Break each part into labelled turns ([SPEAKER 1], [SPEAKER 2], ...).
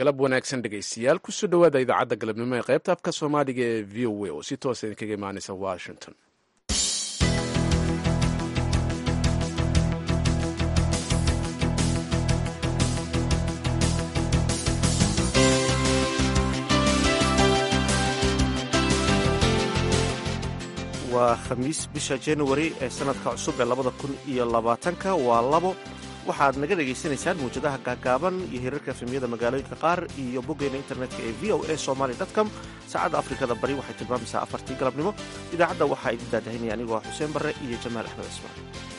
[SPEAKER 1] galab wanaagsan dhegaystayaal kusoo dhowaada idaacadda galabnimo ee qaybta afka soomaaliga ee v o a oo si toosa idinkaga imaanaysa washington
[SPEAKER 2] waa khamiis bisha januari ee sanadka cusub ee labada kun iyo labaatanka waa labo waxaad naga dhagaysanaysaan mawjadaha gaagaaban iyo hirarka efemyada magaalooyinka qaar iyo boggeena internetka ee v o a somaly com saacadda afrikada bari waxay tilmaamaysaa afartii galabnimo idaacadda waxaa idin daadahinaya anigoo xuseen barre iyo jamaal axmed cismaan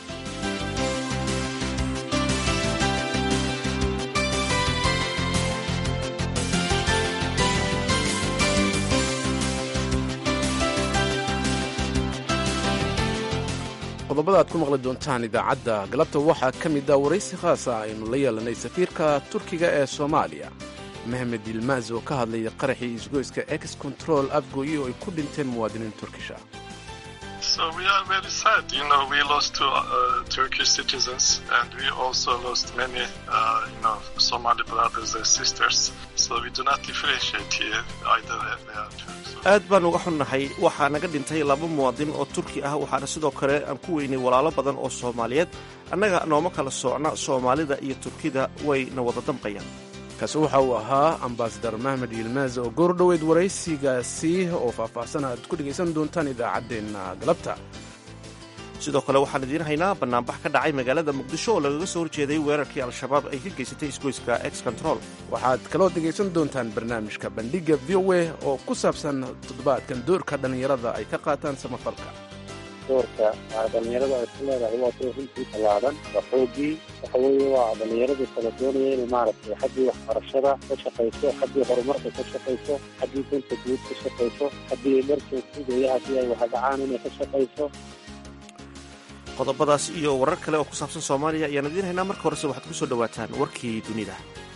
[SPEAKER 1] qodobada aad ku maqli doontaan idaacadda galabta waxaa ka mid a waraysi khaasa aynu la yeelanay safiirka turkiga ee soomaaliya mehmed yilmaaz oo ka hadlaya qaraxii isgoyska ex control afgooye oo ay ku dhinteen muwaadiniin turkisha
[SPEAKER 2] aad baan uga xunnahay waxaa naga dhintay laba muwaadin oo turki ah waxaana sidoo kale aan ku weynay walaalo badan oo soomaaliyeed annaga nooma kala soocna soomaalida iyo turkida wayna wada damqayaan
[SPEAKER 1] kaasi waxa uu ahaa ambasadar mahmed yilmaaz oo goor dhoweyd waraysigaasi oo faahfaahsan aad ku dhegaysan doontaan idaacaddeenna galabta
[SPEAKER 2] sidoo kale waxaan idiin haynaa bannaanbax ka dhacay magaalada muqdisho oo lagaga soo horjeeday weerarkii al-shabaab ay ka geysatay isgoyska ex control
[SPEAKER 1] waxaad kaloo dhegaysan doontaan barnaamijka bandhigga v o a oo ku saabsan toddobaadkan doorka dhallinyarada ay ka qaataan samafalka
[SPEAKER 3] doorka dhallinyarada ay ku leedahay waa door runtii tallaaban waa xoogii waxa weeye waa dhallinyaradu kala doonaya inay maaragtay xaggii waxbarashada ka shaqayso xaggii horumarka ka shaqayso xaggii danta guud ka shaqayso haddii ay dharkeedkudaya haddii ay waxdhacaan inay ka shaqayso
[SPEAKER 2] qodobadaas iyo warar kale oo ku saabsan soomaaliya ayaan idiin haynaa marka horese waxaad ku soo dhowaataan warkii dunida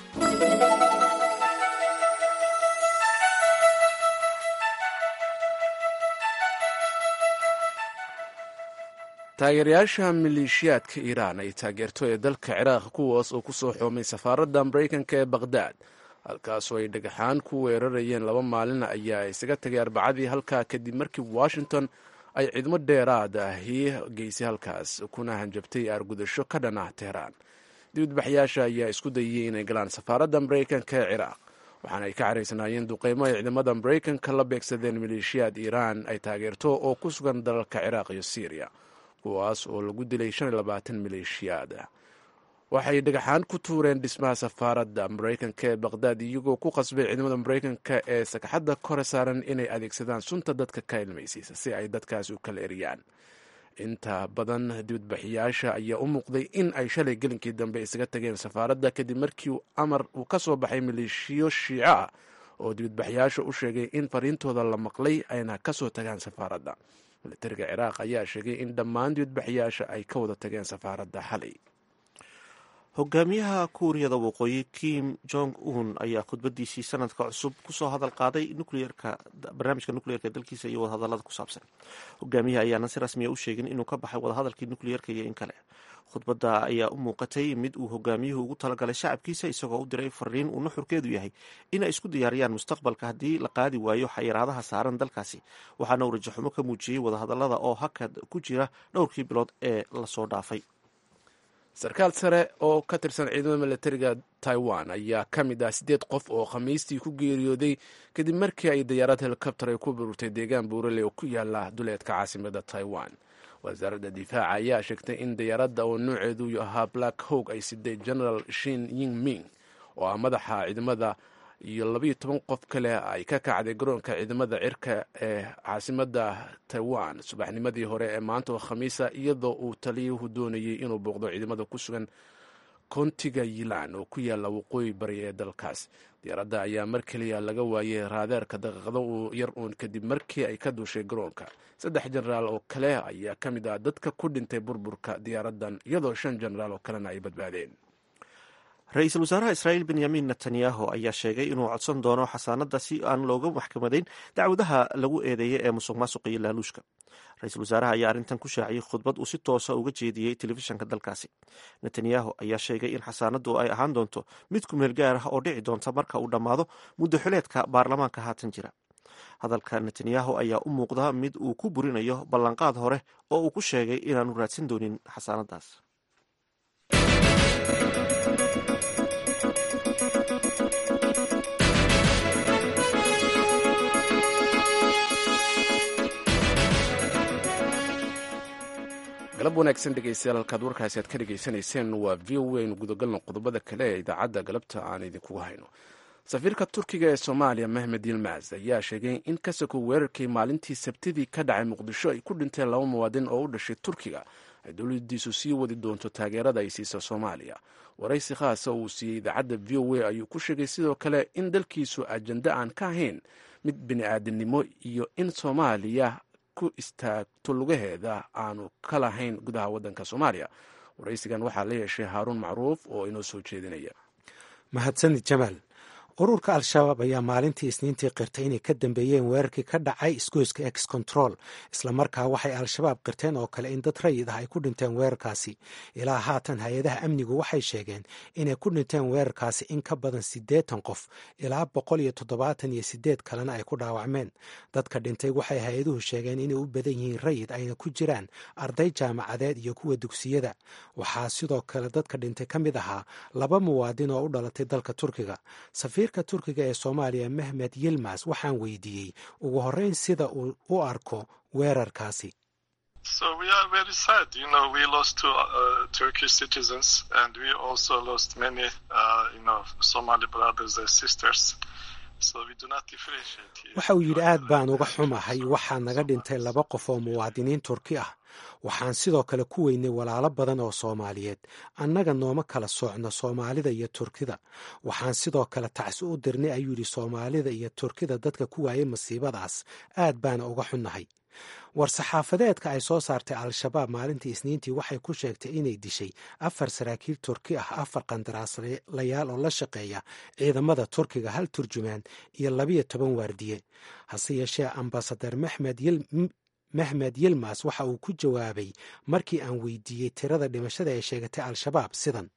[SPEAKER 1] taageerayaasha maleeshiyaadka iiraan ay taageerto ee dalka ciraaq kuwaas oo ku soo xoomay safaaradda maraykanka ee bakhdad halkaasoo ay dhagaxaan ku weerarayeen laba maalin ayaa isaga tagay arbacadii halkaa kadib markii washington ay ciidamo dheeraad ahi geysay halkaas kuna hanjabtay aargudasho ka dhan ah teheraan dibadbaxyaasha ayaa isku dayay inay galaan safaaradda maraykanka ee ciraaq waxaana ay ka caraysanaayeen duqeymo ay ciidamada maraykanka la beegsadeen maleeshiyaad iiraan ay taageerto oo ku sugan dalalka ciraaq iyo syriya kuwaas oo lagu dilay maleeshiyaad waxay dhagaxaan ku tuureen dhismaha safaaradda maraykanka ee bakhdad iyagoo ku qasbay ciidamada maraykanka ee sagxadda kore saaran inay adeegsadaan sunta dadka ka ilmaysiisa si ay dadkaas u kala eriyaan inta badan dibadbaxiyaasha ayaa u muuqday in ay shalay gelinkii dambe isaga tageen safaaradda kadib markii amar uu ka soo baxay maleeshiyo shiico ah oo dibadbaxyaasha u sheegay in fariintooda la maqlay ayna ka soo tagaan safaaradda militariga ciraaq ayaa sheegay in dhammaan dibadbaxyaasha ay ka wada tageen safaaradda xalay
[SPEAKER 2] hogaamiyaha kuuriyada waqooyi kim jong un ayaa khudbadiisii sanadka cusub kusoo hadal qaaday nucleerka barnaamijka nucleerka dalkiisa iyo wadahadalada ku saabsan hogaamiyaha ayaana si rasmiya u sheegin inuu ka baxay wadahadalkii nucleerka iyo in kale khudbadda ayaa u muuqatay mid uu hogaamiyuhu ugu talagalay shacabkiisa isagoo u diray fariin uu nuxurkeedu yahay in ay isku diyaariyaan mustaqbalka haddii la qaadi waayo xayiraadaha saaran dalkaasi waxaana uu rajaxumo ka muujiyey wadahadalada oo hakad ku jira dhowrkii bilood ee lasoo dhaafay
[SPEAKER 1] sarkaal sare oo ka tirsan ciidamada militariga taiwan ayaa ka mid ah siddeed qof oo khamiistii ku geeriyooday kadib markii ay dayaarad helikobter ay ku bururtay deegaan buurale oo ku yaala duleedka caasimada taiwan wasaaradda difaaca ayaa sheegtay in dayaaradda oo nooceedu ahaa black hog ay siday general shin ying ming oo ah madaxa ciidamada iyo labayo toban qof kale ay ka kacday garoonka ciidamada cirka ee caasimada taiwan subaxnimadii hore ee maanta oo khamiisa iyadoo uu taliyuhu doonayay inuu booqdo ciidamada ku sugan koontiga yilan oo ku yaala waqooyi bari ee dalkaas diyaaradda ayaa mar keliya laga waayay raadeerka daqiiqado uu yar uun kadib markii ay ka duushay garoonka saddex jenaraal oo kale ayaa ka mid ah dadka ku dhintay burburka diyaaraddan iyadoo shan jenaraal oo kalena ay badbaadeen
[SPEAKER 2] ra-iisul wasaaraha israa'iil benyamin netanyahu ayaa sheegay inuu codsan doono xasaanadda si aan looga maxkamadayn dacwadaha lagu eedeeyay ee musuq maasuqa iyo laaluushka ra-iisul wasaaraha ayaa arrintan ku shaaciyey khudbad uu si toosa uga jeediyey telefishanka dalkaasi netanyahu ayaa sheegay in xasaanadu ay ahaan doonto mid ku meel gaar ah oo dhici doonta marka uu dhammaado muddo xuleedka baarlamaanka haatan jira hadalka netanyahu ayaa u muuqda mid uu ku burinayo ballanqaad hore oo uu ku sheegay inaanu raadsan doonin xasaanadaas
[SPEAKER 1] galab wanaagsan dhegeystayaal halkaad warkaasi aad ka dhegaysanayseen waa v o aynu gudagalno qodobada kale ee idaacadda galabta aan idinkugu hayno safiirka turkiga ee soomaaliya mehmed yilmaz ayaa sheegay in kasako weerarkii maalintii sabtidii ka dhacay muqdisho ay ku dhinteen laba muwaadin oo u dhashay turkiga ay dowladiisu sii wadi doonto taageerada ay siisa soomaaliya waraysi khaasa uu siiyey idaacadda v o a ayuu ku sheegay sidoo kale in dalkiisu ajando aan ka ahayn mid bini-aadamnimo iyo in soomaaliya ku istaagto lugaheeda aanu ka lahayn gudaha waddanka soomaaliya waraysigan waxaa la yeeshay haaruun macruuf oo inoo soo jeedinaya
[SPEAKER 4] mahadsanid jamaal ururka al-shabaab ayaa maalintii isniintii qirtay inay ka dambeeyeen weerarkii ka dhacay isgoyska ex control islamarkaa waxay al-shabaab qirteen oo kale in dad rayid ah ay ku dhinteen weerarkaasi ilaa haatan hay-adaha amnigu waxay sheegeen inay ku dhinteen weerarkaasi in ka badan siddeetan qof ilaa boqol iyo toddobaatan iyo sideed kalena ay ku dhaawacmeen dadka dhintay waxay hay-aduhu sheegeen inay u badan yihiin rayid ayna ku jiraan arday jaamacadeed iyo kuwa dugsiyada waxaa sidoo kale dadka dhintay ka mid ahaa laba muwaadin oo u dhalatay dalka turkiga safiirka turkiga ee soomaaliya mehmed yilmas waxaan weydiiyey ugu horreyn sida uu u arko weerarkaasi waxa uu yidhi aad baan uga xumahay waxaa naga dhintay laba qof oo muwaadiniin turki ah waxaan sidoo kale ku weynay walaalo badan oo soomaaliyeed annaga nooma kala soocno soomaalida iyo turkida waxaan sidoo kale tacsi u dirnay ayuu yidhi soomaalida iyo turkida dadka ku waayay masiibadaas aad baana uga xunnahay war-saxaafadeedka ay soo saartay al-shabaab maalintii isniintii waxay ku sheegtay inay dishay afar saraakiil turki ah afar qandaraaslayaal oo la shaqeeya ciidamada turkiga hal turjumaan iyo labiyo toban waardiye hase yeeshee ambasadar mexmed mehmed yilmas waxa uu ku jawaabay markii aan weydiiyey tirada dhimashada ee sheegatay al-shabaab sidan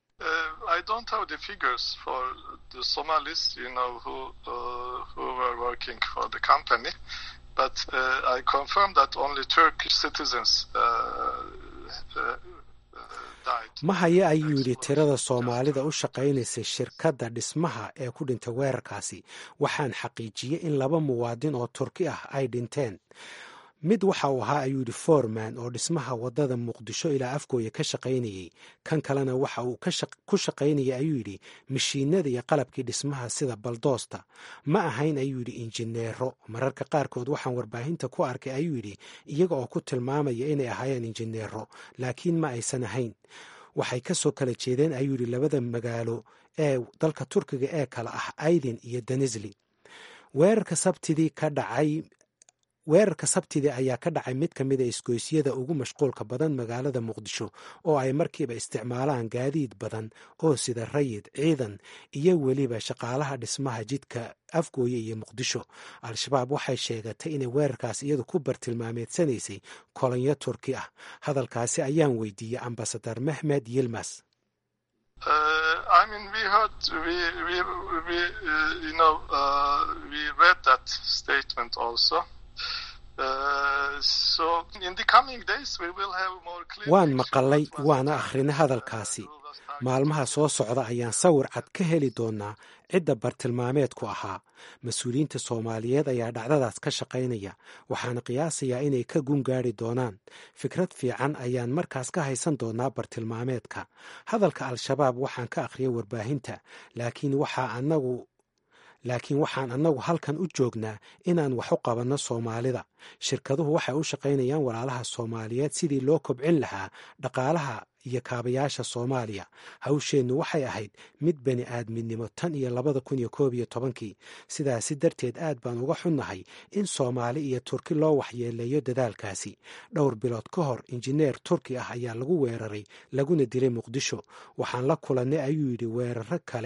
[SPEAKER 4] ma haya ayuu yidhi tirada soomaalida u shaqaynaysay shirkadda dhismaha ee ku dhintay weerarkaasi waxaan xaqiijiyey in laba muwaadin oo turki ah ay dhinteen mid waxa uu ahaa ayuu yidhi foreman oo dhismaha waddada muqdisho ilaa afgooya ka shaqaynayey kan kalena waxa uu ku shaqaynayay ayuu yidhi mashiinada iyo qalabkii dhismaha sida baldoosta ma ahayn ayuu yidhi injineero mararka qaarkood waxaan warbaahinta ku arkay ayuu yidhi iyaga oo ku tilmaamaya inay ahaayeen injineero laakiin ma aysan ahayn waxay ka soo kala jeedeen ayuu yidhi labada magaalo ee dalka turkiga ee kale ah aydin iyo danisli weerarka sabtidii ka dhacay weerarka sabtidii ayaa ka dhacay mid ka mid a isgoysyada ugu mashquulka badan magaalada muqdisho oo ay markiiba isticmaalaan gaadiid badan oo sida rayid ciidan iyo weliba shaqaalaha dhismaha jidka afgooye iyo muqdisho al-shabaab waxay sheegatay inay weerarkaas iyadu ku bartilmaameedsanaysay kolonyo turki ah hadalkaasi ayaan weydiiyey ambasadar mehmed yilmas waan maqalay waana akhrinay hadalkaasi maalmaha soo socda ayaan sawir cad ka heli doonaa cidda bartilmaameedku ahaa mas-uuliyiinta soomaaliyeed ayaa dhacdadaas ka shaqaynaya waxaana qiyaasayaa inay ka gun gaari doonaan fikrad fiican ayaan markaas ka haysan doonaa bartilmaameedka hadalka al-shabaab waxaan ka akhriyay warbaahinta laakiin waxaa anagu laakiin waxaan annagu halkan u joognaa inaan wax u qabanno soomaalida shirkaduhu waxay u shaqaynayaan walaalaha soomaaliyeed sidii loo kobcin lahaa dhaqaalaha iyo kaabayaasha soomaaliya hawsheennu waxay ahayd mid bani aadminimo tan iyo labada kun iyo koob iyo tobankii sidaasi darteed aad baan uga xunnahay in soomaali iyo turki loo waxyeeleeyo dadaalkaasi dhowr bilood ka hor injineer turki ah ayaa lagu weeraray laguna dilay muqdisho waxaan la kulannay ayuu yidhi weeraro kale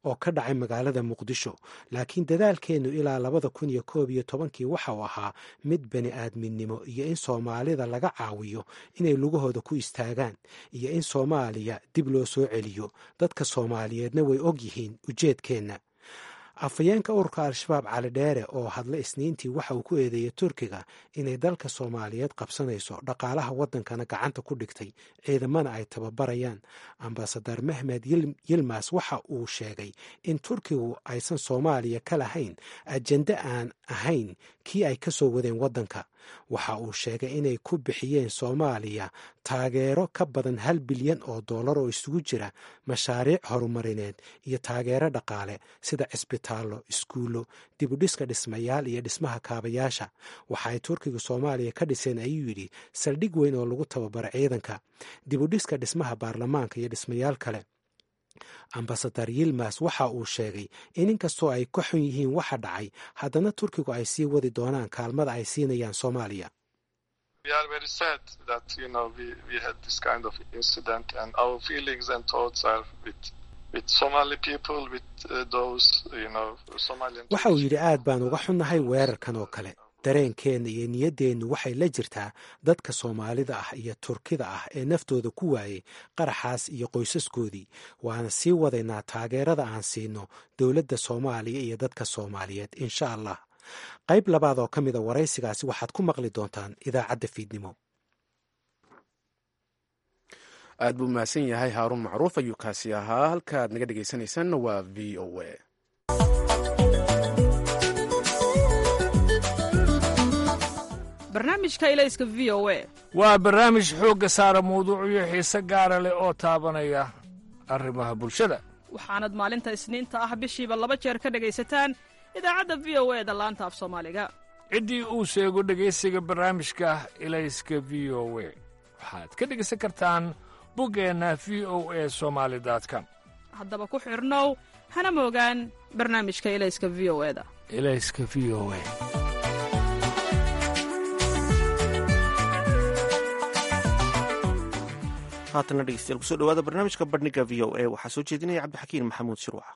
[SPEAKER 4] oo ka dhacay magaalada muqdisho laakiin dadaalkeennu ilaa labada kun iyo koob iyo tobankii waxa uu ahaa mid bani aadminnimo iyo in soomaalida laga caawiyo inay lugahooda ku istaagaan iyo in soomaaliya dib loo soo celiyo dadka soomaaliyeedna way og yihiin ujeedkeenna afhayeenka ururka al-shabaab cali dheere oo hadla isniintii waxa uu ku eedeeyey turkiga inay dalka soomaaliyeed qabsanayso dhaqaalaha waddankana gacanta ku dhigtay ciidamana ay tababarayaan ambasadar mehmed yilmas waxa uu sheegay in turkigu aysan soomaaliya ka lahayn ajende aan ahayn kii ay ka soo wadeen waddanka waxa uu sheegay inay ku bixiyeen soomaaliya taageero ka badan hal bilyan oo dollar oo isugu jira mashaariic horumarineed iyo taageero dhaqaale sida cisbitaallo iskuullo dibudhiska dhismayaal iyo dhismaha kaabayaasha waxa ay turkiga soomaaliya ka dhiseen ayuu yidhi saldhig weyn oo lagu tababaro ciidanka dibudhiska dhismaha baarlamaanka iyo dhismayaal kale ambasadar yilmas waxa uu sheegay in inkastoo ay ka xun yihiin waxa dhacay haddana turkigu ay sii wadi doonaan kaalmada ay siinayaan soomaaliya waxa uu yidhi aad baan uga xunnahay weerarkan oo kale dareenkeenna iyo niyaddeennu waxay la jirtaa dadka soomaalida ah iyo turkida ah ee naftooda ku waayey qaraxaas iyo qoysaskoodii waana sii wadaynaa taageerada aan siino dowladda soomaaliya iyo dadka soomaaliyeed insha allah qayb labaad oo ka mida waraysigaasi waxaad ku maqli doontaan idaacadda fiidnimo
[SPEAKER 1] aad buu mahadsan yahay haaruun macruuf ayuu kaasi ahaa halkaaad naga dhegaysanaysaanna waa v o a
[SPEAKER 5] barnaamijka ilayska v o a
[SPEAKER 6] waa barnaamij xoogga saara mawduucyo xiise gaara leh oo taabanaya arrimaha bulshada
[SPEAKER 5] waxaanad maalinta isniinta ah bishiiba laba jeer ka dhegaysataan idaacadda v o e da laanta af soomaaliga
[SPEAKER 6] ciddii uu sheego dhegaysiga barnaamijka ilayska v o we waxaad ka dhegaysan kartaan buggeenna v o e somaali com
[SPEAKER 5] haddaba ku xidhnow hana moogaan barnaamijka ilayska v o e da
[SPEAKER 6] ilayska v o e
[SPEAKER 2] haatana dhegeystayaal kusoo dhawaada barnaamijka bandhiga v o a waxaa soo jeedinaya cabdixakiin maxamuud shirwax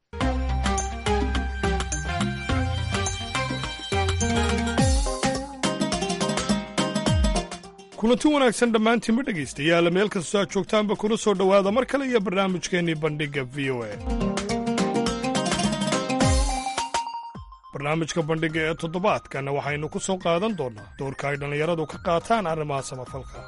[SPEAKER 7] kulanti wanaagsan dhammaantiinba dhegaystayaal meel kastoo aad joogtaanba kuna soo dhowaada mar kale iyo barnaamijkeennii bandhigga v o a barnaamijka bandhigga ee toddobaadkan waxaynu ku soo qaadan doonnaa doorka ay dhallinyaradu ka qaataan arrimaha samafalka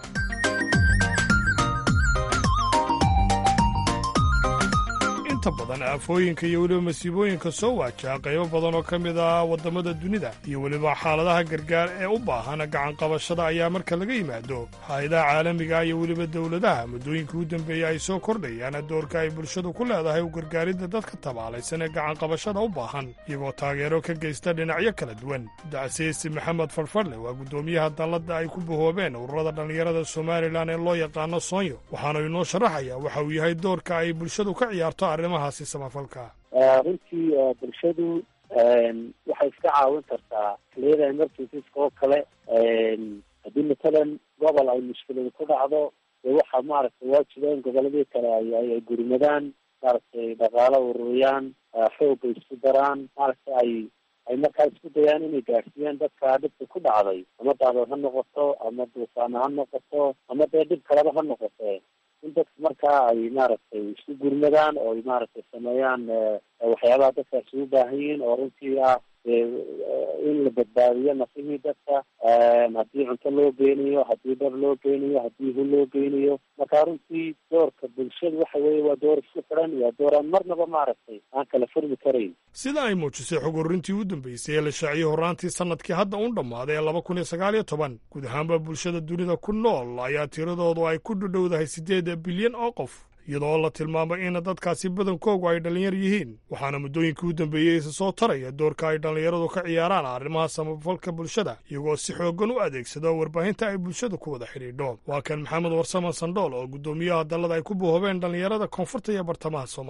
[SPEAKER 7] inta badan aafooyinka iyo weliba masiibooyinka soo waajaha qaybo badan oo ka mid ah waddamada dunida iyo weliba xaaladaha gargaar ee u baahan gacanqabashada ayaa marka laga yimaado hay-adaha caalamiga iyo weliba dowladaha muddooyinka u dambeeya ay soo kordhayaan doorka ay bulshadu ku leedahay u gargaaridda dadka tabaalaysan ee gacanqabashada u baahan iyagoo taageero ka geysta dhinacyo kala duwan dacsiisi maxamed farfarle waa guddoomiyaha dalladda ay ku bahoobeen ururada dhallinyarada somalilan ee loo yaqaano soonyo waxaanu inoo sharaxayaa waxa uu yahay doorka ay bulshadu ka ciyaarto arrimahaasi samafalka
[SPEAKER 3] runtii bulshadu waxay iska caawin kartaa xiliyada emergencies-ka oo kale haddii matalan gobol ay mushkiladu ku dhacdo dee waxaa maaragtay waajiba in goboladii kale ay ay gurmadaan maaragtay dhaqaalo ururiyaan xoogga isku daraan maaragtay ay ay markaa isku dayaan inay gaadhsiiyaan dadka dhibka ku dhacday ama daadood ha noqoto ama duufaana ha noqoto ama dee dhib kaleba ha noqote in dadka markaa ay maaragtay isku gurmadaan oo ay maaragtay sameeyaan waxyaabaha dadkaasi u baahan yihiin oo runtii ah in la badbaadiyo nafihii dadka haddii cunto loo geynayo haddii dhar loo geynayo haddii hu loo geynayo marka runtii doorka bulshada waxa weeye waa door isku xidhan waa door aan marnaba maaragtay aan kala furmi karayn
[SPEAKER 7] sida ay muujisay xog ururintii u dambeysay ee la shaaciyey horraantii sannadkii hadda un dhammaaday ee laba kun iyo sagaal iyo toban guud ahaanba bulshada dunida ku nool ayaa tiradoodu ay ku dhudhowdahay siddeed bilyan oo qof iyadoo la tilmaamay in dadkaasi badankoogu ay dhallinyar yihiin waxaana muddooyinkii u dambeeyey isa soo taraya doorka ay dhallinyaradu ka ciyaaraan arrimaha samafalka bulshada iyagoo si xooggan u adeegsado warbaahinta ay bulshada ku wada xidhiidho waa kan maxamed warsaman sandhool oo guddoomiyaha dallada ay ku buhoobeen dhallinyarada koonfurta iyo bartamaha soomaaliya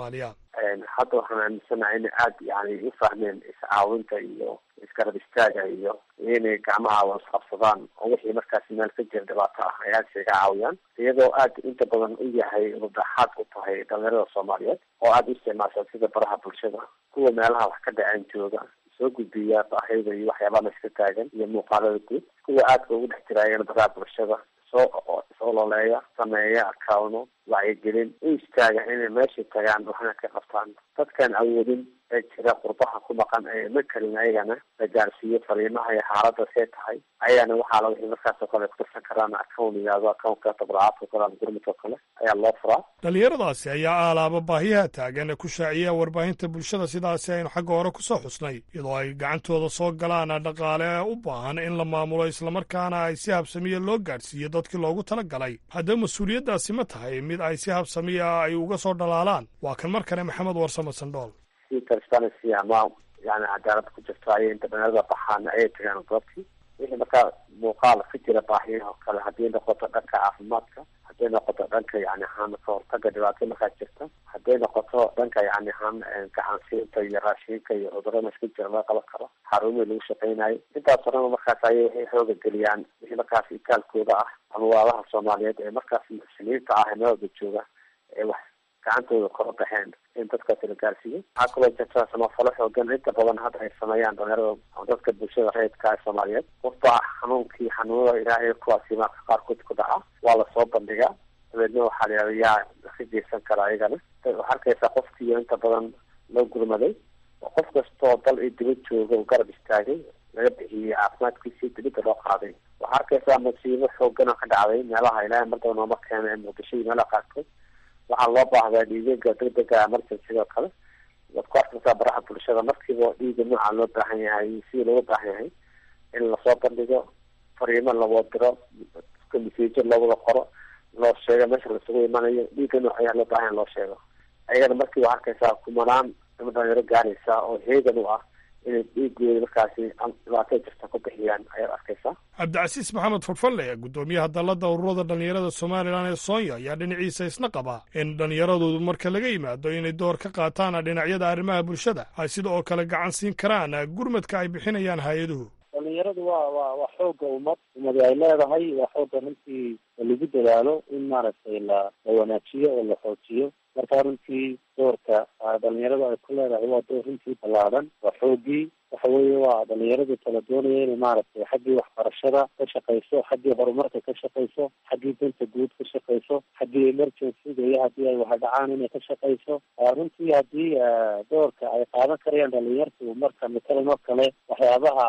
[SPEAKER 3] hadda waxaan aaminsanahay inay aada yani u fahmeen iscaawinta iyo isgarab istaaga iyo inay gacmaha wasqabsadaan oo wixii markaasi meel ka jira dhibaato ah ay aada isaga caawiyaan iyadoo aada inta badan u yahay rudaxaad u tahay dhalinyarada soomaaliyeed oo aada u isticmaasha sida baraha bulshada kuwa meelaha wax ka dhaceen jooga soo gudbiya baahida iyo waxyaabaha la iska taagan iyo muuqaalada guud kuwa aadka ugu dhex jiraayeen baraha bulshada soo ololeeya sameeya akawno wacyigelin u istaaga inay meeshay tagaan waxna ka qabtaan dadkaan awoodin ee jira qurbaha ku maqan ee ma karin ayagana la gaarsiiyo fariimaha iyo xaalada see tahay ayagana waxaa la wixii markaas oo kale kutirsan karaan account yihahdo accountka tabracaadka kale ama gurmudka kale ayaa loo furaa
[SPEAKER 7] dhalinyaradaasi ayaa aalaaba baahiyaha taagan ee ku shaaciya warbaahinta bulshada sidaasi aynu xagga hore kusoo xusnay iyadoo ay gacantooda soo galaan dhaqaale u baahan in la maamulo islamarkaana ay si habsamiya loo gaadhsiiyo dadkii loogu talagalay haddaba mas-uuliyaddaasi ma tahay mid ay si habsamiya ay uga soo dhalaalaan waa kan mar kale maxamed warsamo sandhool
[SPEAKER 3] si transparency ama yani cadaalad ku jirto ayay inta dhalinyarada baxaan ayay tagaan goobtii wixii markaa muuqaal ka jira baahiyaha kale haddii noqoto dhanka caafimaadka hadday noqoto dhanka yani ahaan ka hortaga dhibaato markaa jirta hadday noqoto dhanka yani ahaan gacansiinta iyo raashinka iyo cudurada iska jira laga qaban karo xarumihii lagu shaqeynayo intaas horena markaas ayay waxay xooga geliyaan wixii markaas itaalkooda ah ama waalaha soomaaliyeed ee markaas muxsiniinta ah ee meelwada jooga ee wax gacantooda kora baxeen in dadkaasi la gaarsiiyo waxaa kaloo jirta samafalo xoogan inta badan hadda ay sameeyaan dhalinyarada dadka bulshada reedka ee soomaaliyeed qofba xanuunkii xanuunada ilaahay kuwaasi marka qaarkood ku dhaca waa lasoo bandhigaa dabeedna waxaa la yihahda yaa ka geysan kara ayagana waxaa arkaysaa qofkiiyo inta badan loo gurmaday oo qof kastoo dal iyo dibad jooga oo garab istaagay laga bixiyey caafimaadkiisii dibadda loo qaaday waxaa arkaysaa masiibo xoogan oo ka dhacday meelaha ilaahay mardaba nooma keena ee muqdisho iyo meelaha qaarkood waxaa loo baahdaa dhiigaga degdega emergencyga oo kale waad ku arkaysaa baraha bulshada markiiba dhiiga nooca loo baahan yahay sidii looga baahan yahay in lasoo bandhigo fariimo lawoo diro masiijo loo wada qoro loo sheego meesha lasugu imanayo dhiiga nooc ayaa loo baahan loo sheego ayagana markii waa arkaysaa kumanaan ama dhalinyaro gaaraysa oo heegan u ah inay dhiigooda markaasi dhibaato jirta ku bixiyaan ayaad arkaysaa
[SPEAKER 7] cabdicasiis maxamed fadfalle guddoomiyaha dalladda ururada dhallinyarada somalilan ee soonya ayaa dhinaciisa isna qaba in dhallinyaradoodu marka laga yimaado inay door ka qaataan dhinacyada arrimaha bulshada ay sida oo kale gacan siin karaan gurmadka ay bixinayaan hay-aduhu
[SPEAKER 3] dhalinyaradu waa waa waa xooga ummad ummadi ay leedahay waa xooga runtii lagu dadaalo in maaragtay la la wanaajiyo oo la xoojiyo marka runtii doorka dhalinyaradu ay ku leedahay waa door runtii ballaadan waa xoogii waxa weeye waa dhalinyaradu kala doonaya inay maaragtay xaggii waxbarashada ka shaqayso xaggii horumarka ka shaqayso xaggii danta guud ka shaqayso xaggii emergencyga iyo haddii ay waxdhacaan inay ka shaqayso runtii haddii doorka ay qaadan karayaan dhalinyartu marka matalan oo kale waxyaabaha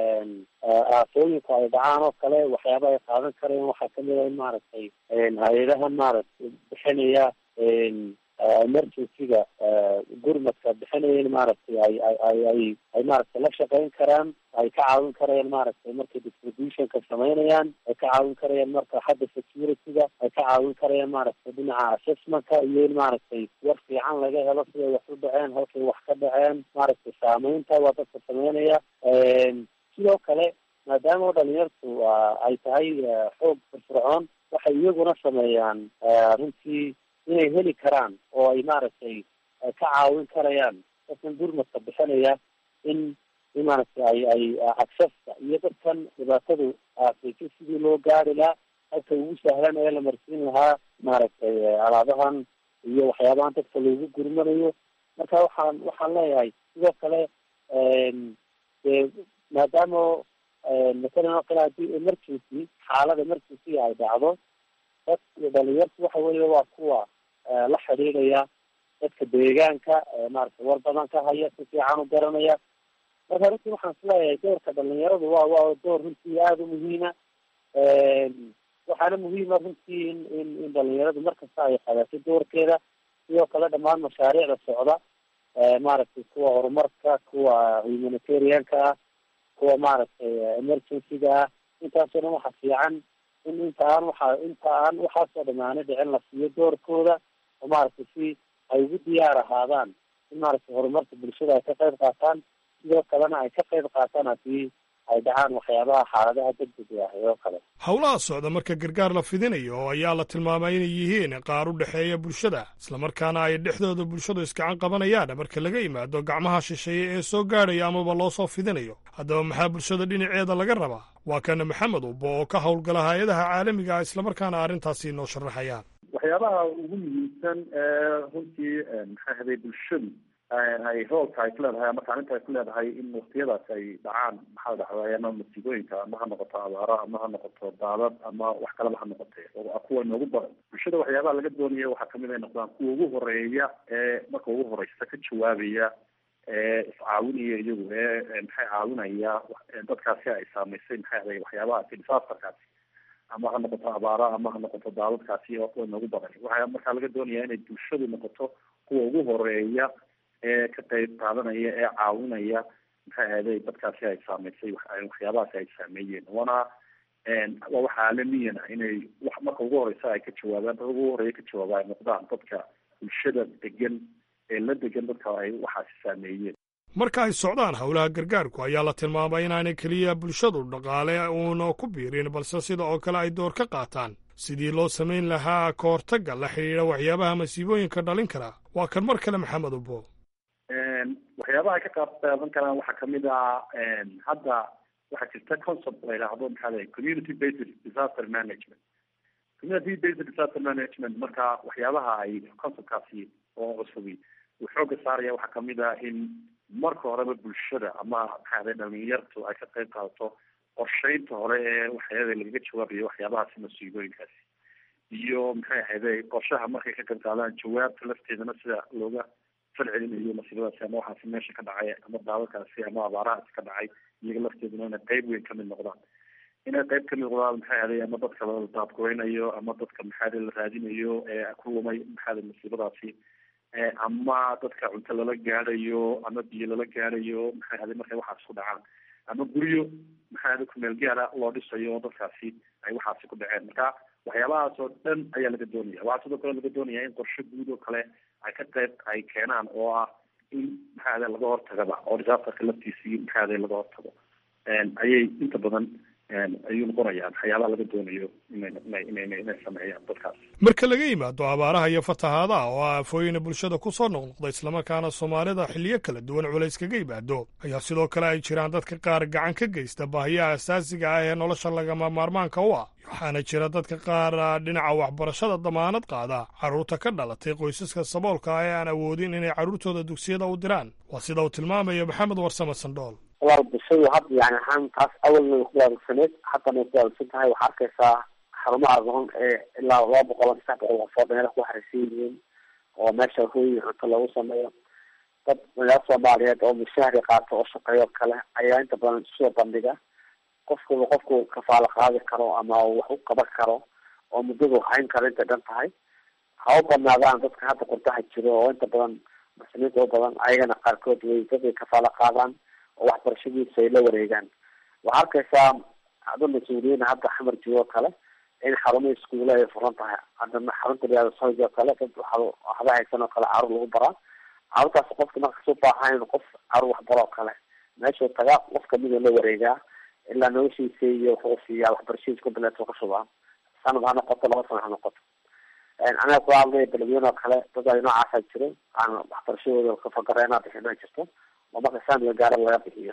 [SPEAKER 3] aafooyinku ay dhacaan oo kale waxyaabaha ay qaadan karayaan waxaa kamid a in maaragtay hay-adaha maaragtay bixinaya emergencyga gurmadka bixinaya in maaragtay ay ay ay ay ay maaragtay la shaqeyn karaan ay ka caawin karayaan maaragtay markay distributionka sameynayaan ay ka caawin karayaan marka xagga securityga ay ka caawin karayaan maaragtay dhinaca assessmentka iyo in maaragtay war fiican laga helo siday wax u dhaceen halkay wax ka dhaceen maaragtay saameynta waa dadka sameynaya sidoo kale maadaama oo dhalinyartu ay tahay xoog firfircoon waxay iyaguna sameeyaan runtii inay heli karaan oo ay maaragtay ka caawin karayaan dadkan gurmadka bixinaya in in maaragtay ay ay accesska iyo dadkan dhibaatadu aafayso sidii loo gaari lahaa halka ugu sahlan ee la marsiin lahaa maaragtay alaabahan iyo waxyaabahan dadka loogu gurmanayo marka waxaan waxaan leeyahay sidoo kale dee maadaama matalan oo kale haddii emergency xaalada emergencyga ay dhacdo dad dhalinyartu waxa weeye waa kuwa la xidhiidhaya dadka deegaanka maaragtay war badan ka haya si fiican u garanaya marka runtii waxaan isleeyahay doorka dhalinyaradu waa waa door runtii aada u muhiima waxaana muhiima runtii in in in dhalinyaradu markasta ay qabato doorkeeda sidoo kale dhammaan mashaariicda socda maaragtay kuwa horumarka kuwa humanitarianka ah kuwa maaragtay emergencyga ah intaasoo dhan waxa fiican in inta aan waxa inta aan waxaasoo dhamaana dhicin la siiyo doorkooda oo maaragtay si ay ugu diyaar ahaadaan in maaragtay horumarka bulshada ay ka qayb qaataan sidoo kalena ay ka qayb qaataan haddii ay dhacaan waxyaabaha xaaladaha degdega ah oo kale
[SPEAKER 7] howlaha socda marka gargaar la fidinayo ayaa la tilmaamay inay yihiin qaar u dhexeeya bulshada islamarkaana ay dhexdooda bulshadu iskacan qabanayaan marka laga yimaado gacmaha shisheeye ee soo gaadhaya amaba loo soo fidinayo haddaba maxaa bulshada dhinaceeda laga rabaa waa kana maxamed ubbo oo ka howlgala hay-adaha caalamiga ah islamarkaana arrintaasi noo sharaxayaan
[SPEAKER 8] waxyaabaha ugu muhiimsan ee runtii maxaa haday bulshadu ay roolka ay ku leedahay ama kaalinta ay ku leedahay in waktiyadaas ay dhacaan maxaa dhacday ama masiibooyinka ama ha noqoto abaaro ama ha noqoto daadad ama wax kaleba ha noqotee kuwa noogu badan bulshada waxyaabaha laga doonaya waxaa kamid ay noqdaan kuwa ugu horeeya ee marka ugu horeysa ka jawaabaya ee iscaawinaya iyagu ee maxay caawinaya dadkaasi ay saamaysay maxay aday waxyaabahaasi disaasterkaasi ama ha noqoto abaaro ama ha noqoto daadadkaasi oo kuwa noogu badan waxaa markaa laga doonaya inay bulshadu noqoto kuwa ugu horeeya ee ka qayb qaadanaya ee caawinaya maxay ahayday dadkaasi ay saamaysay waxyaabahaasi ay saameeyeen waana waa wax caalamiyan ah inay wax marka ugu horeysa ay ka jawaabaan dad ugu horeeya ka jawaaba ay noqdaan dadka bulshada degan ee la degan dadka ay waxaasi saameeyeen
[SPEAKER 7] marka ay socdaan howlaha gargaarku ayaa la tilmaamay inaanay keliya bulshadu dhaqaale uuna ku biirin balse sida oo kale ay door ka qaataan sidii loo samayn lahaa ka hortagga la xidhiidha waxyaabaha masiibooyinka dhalin kara waa kan mar kale maxamed ubbo
[SPEAKER 8] waxyaabaha ay ka qaab qaadan karaan waxaa kamid ah hadda waxaa jirta concept la yidhaahdo maxaa la community based disaster management community based disaster management marka waxyaabaha ay conceptkaasi oo cusubi uu xooga saaraya waxaa kamid ah in marka horeba bulshada ama maxaa aday dhalinyartu ay ka qayb qaadato qorsheynta hore ee waxyaaba lagaga jawaabayo waxyaabahaasi masiibooyinkaasi iyo maxay ahayday qorshaha markay ka qayb qaadaan jawaabta lafteedana sida looga falcelinayo masiibadaasi ama waxaasi meesha ka dhacay ama daadadkaasi ama abaarahaasi ka dhacay iyaga lafteeduna inay qayb weyn kamid noqdaan inay qayb kamid noqdaan maxay ahaday ama dadka la daadgureynayo ama dadka maxaa la raadinayo ee ku lumay maxaa masiibadaasi ama dadka cunto lala gaadhayo ama biyo lala gaadhayo maxay ahaday markay waxaasi ku dhacaan ama guryo maxaa ahaday kumeel gaara loo dhisayo oo dadkaasi ay waxaasi ku dhaceen marka waxyaabahaas oo dhan ayaa laga doonaya waxaa sidoo kale laga doonaya in qorshe guud oo kale ay ka qayb ay keenaan oo ah in maxaa ahaday laga hortagaba oo disaasterka laftiisii maxaa ahaday laga hortago ayay inta badan ayuu noqonayaan waxyaabaha laga doonayo inay inay inay sameeyaan dadkaas
[SPEAKER 7] marka laga yimaado abaaraha iyo fatahaadaha oo ah afooyina bulshada ku soo noqnoqda islamarkaana soomaalida xilliyo kala duwan culays kaga yimaado ayaa sidoo kale ay jiraan dadka qaar gacan ka geysta baahiyaha asaasiga ah ee nolosha lagama maarmaanka u ah waxaana jira dadka qaar dhinaca waxbarashada damaanad qaada carruurta ka dhalatay qoysaska saboolka ah ee aan awoodin inay carruurtooda dugsiyada u diraan waa sida uu tilmaamayo maxamed warsame sandhool
[SPEAKER 3] walaal bulshadu hadda yani ahaan taas awalna way ku wadaagsaneed haddana way ku wadaagsan tahay waxaa arkaysaa xarumaha aqoon ee ilaa laba boqol ama saddex boqol qofood meela ku xariisan yihiin oo meesha hooyi cunto lagu sameeyo dad magaala soomaaliyeed oo mushahri qaato oo shaqeeyo kale ayaa inta badan soo bandhiga qofkuba qofku kafaalo qaadi karo ama wax u qaban karo oo muddadu hayn karo intay dhan tahay ha u badnaadaan dadka hadda qurdaha jiro oo inta badan muslimiinta u badan ayagana qaarkood way dadkay kafaalo qaadaan oo waxbarashadiisa ay la wareegaan waxaa arkaysaa ada mas-uuliyiin hadda xamar jiro oo kale in xarumaha iskuula ay furan tahay haddana xarunta liyaada sohig oo kale dad waxba haysan oo kale caruur lagu baraa caruurtaas qofka markas u baahan qof caruur waxbaro oo kale meeshuu tagaa qof kamida la wareegaa ilaa noloshiisa iyo wuxuu siiyaa waxbarashadiisa ku bileeto ka shubaa sanad ha noqoto laba sana ha noqoto anaga kula hadlaya beledweyne oo kale dad ay noocaasa jiro aan waxbarashadooda kafagareena bixina jirto oo marka saamiga gaara laga bixiyo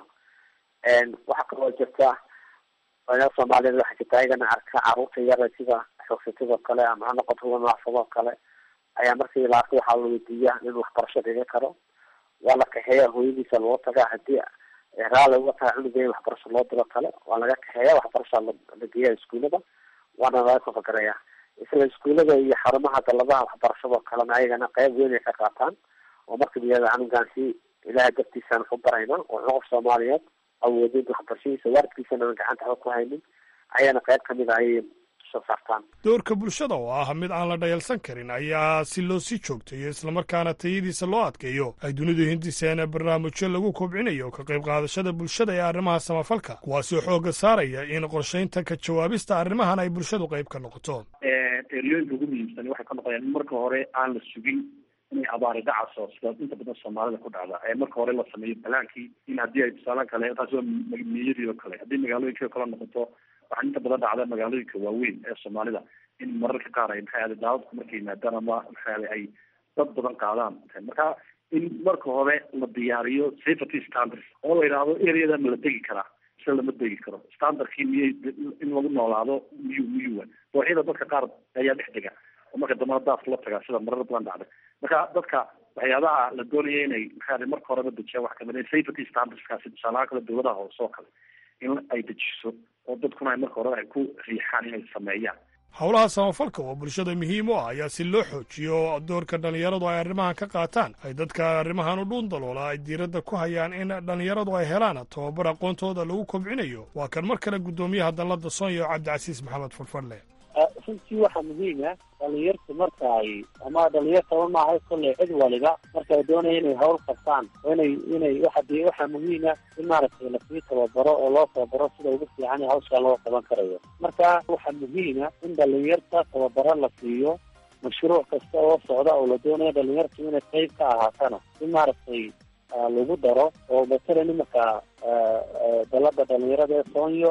[SPEAKER 3] waxaa kaloo jirta anaga soomaaliyeed waxaa jirta ayagana arka caruurta yara sida xoogsatada kale ama ha noqoto kuwa naafado kale ayaa markii la arko waxaa la weydiiya in waxbarasho dhiga karo waa la kaxeeya hooyadiisa loo tagaa hadii raali uga tahay cunuga in waxbarasho loo diro kale waa laga kaxeeya waxbarasha la geeya iskuulada waana laga kafagareeya isla iskuulada iyo xarumaha daladaha waxbarashado kalena ayagana qeyb weyn ay ka qaataan oo marka layihahda canugan si ilahay dartiisaan ku barayna oo qof soomaaliyeed awoodin waxbarashadiisa waalidkiisana aan gacanta waxba ku haynin ayana qayb kamid a ayay soo saartaan
[SPEAKER 7] doorka bulshada oo ah mid aan la dhayalsan karin ayaa si loo sii joogtayo islamarkaana tayadiisa loo adkeeyo ay dunidu hindiseena barnaamijyo lagu kobcinayo ka qayb qaadashada bulshada ee arrimaha samafalka kuwaasoo xoogga saaraya in qorshaynta ka jawaabista arrimahan ay bulshadu qayb ka noqoto
[SPEAKER 8] eriyooyinka ugu muhiimsan waxay ka noqonayaan in marka hore aan la sugin inay abaari dhacayso sida inta badan soomaalida ku dhacda ee marka hore la sameeyo balaankii in haddii ay tusaale kale taas waa miyadii oo kale haddii magaalooyinka kale noqoto waxaa inta badan dhacda magaalooyinka waaweyn ee soomaalida in mararka qaar ay maxay ahday daadadku markay yimaadaan ama maxay ahday ay dad badan qaadaan marka in marka hore la diyaariyo safety standards oo la yidhaahdo areada ma la degi karaa mise lama degi karo standardkii miyay in lagu noolaado miyuu miyuwa dooxyada dadka qaar ayaa dhex dega oo marka dambana daadka la tagaa sida marar badan dhacda marka dadka waxyaabaha la doonaya inay maxaa marka horeba dejiyaan wax kamid safety standardskaasi tusaalaha kale dowladaha hoose oo kale in ay dejiso oo dadkuna ay marka horeba ay ku riixaan inay sameeyaan
[SPEAKER 7] howlaha samafalka oo bulshada muhiim u ah ayaa si loo xoojiyo doorka dhallinyaradu ay arrimahan ka qaataan ay dadka arrimahan u dhuun daloola ay diiradda ku hayaan in dhallinyaradu ay helaan tababar aqoontooda lagu kobcinayo waa kan mar kale guddoomiyaha dallada sonya cabdicasiis maxamed farfarle
[SPEAKER 3] runtii waxaa muhiima dhalinyartu marka ay ama dhalinyartaba maahay kolley cid waliba marka ay doonaya inay hawl qabtaan inay inay waxa de waxaa muhiima in maaragtay lasii tababaro oo loo tababaro sida ugu fiican ee hawshaa loo qaban karayo marka waxaa muhiima in dhalinyarta tababaro la siiyo mashruuc kasta oo socda oo la doonayo dhalinyartu inay qayb ka ahaatana in maaragtay lagu daro oo matalan imaka dalada dhalinyarada ee soonyo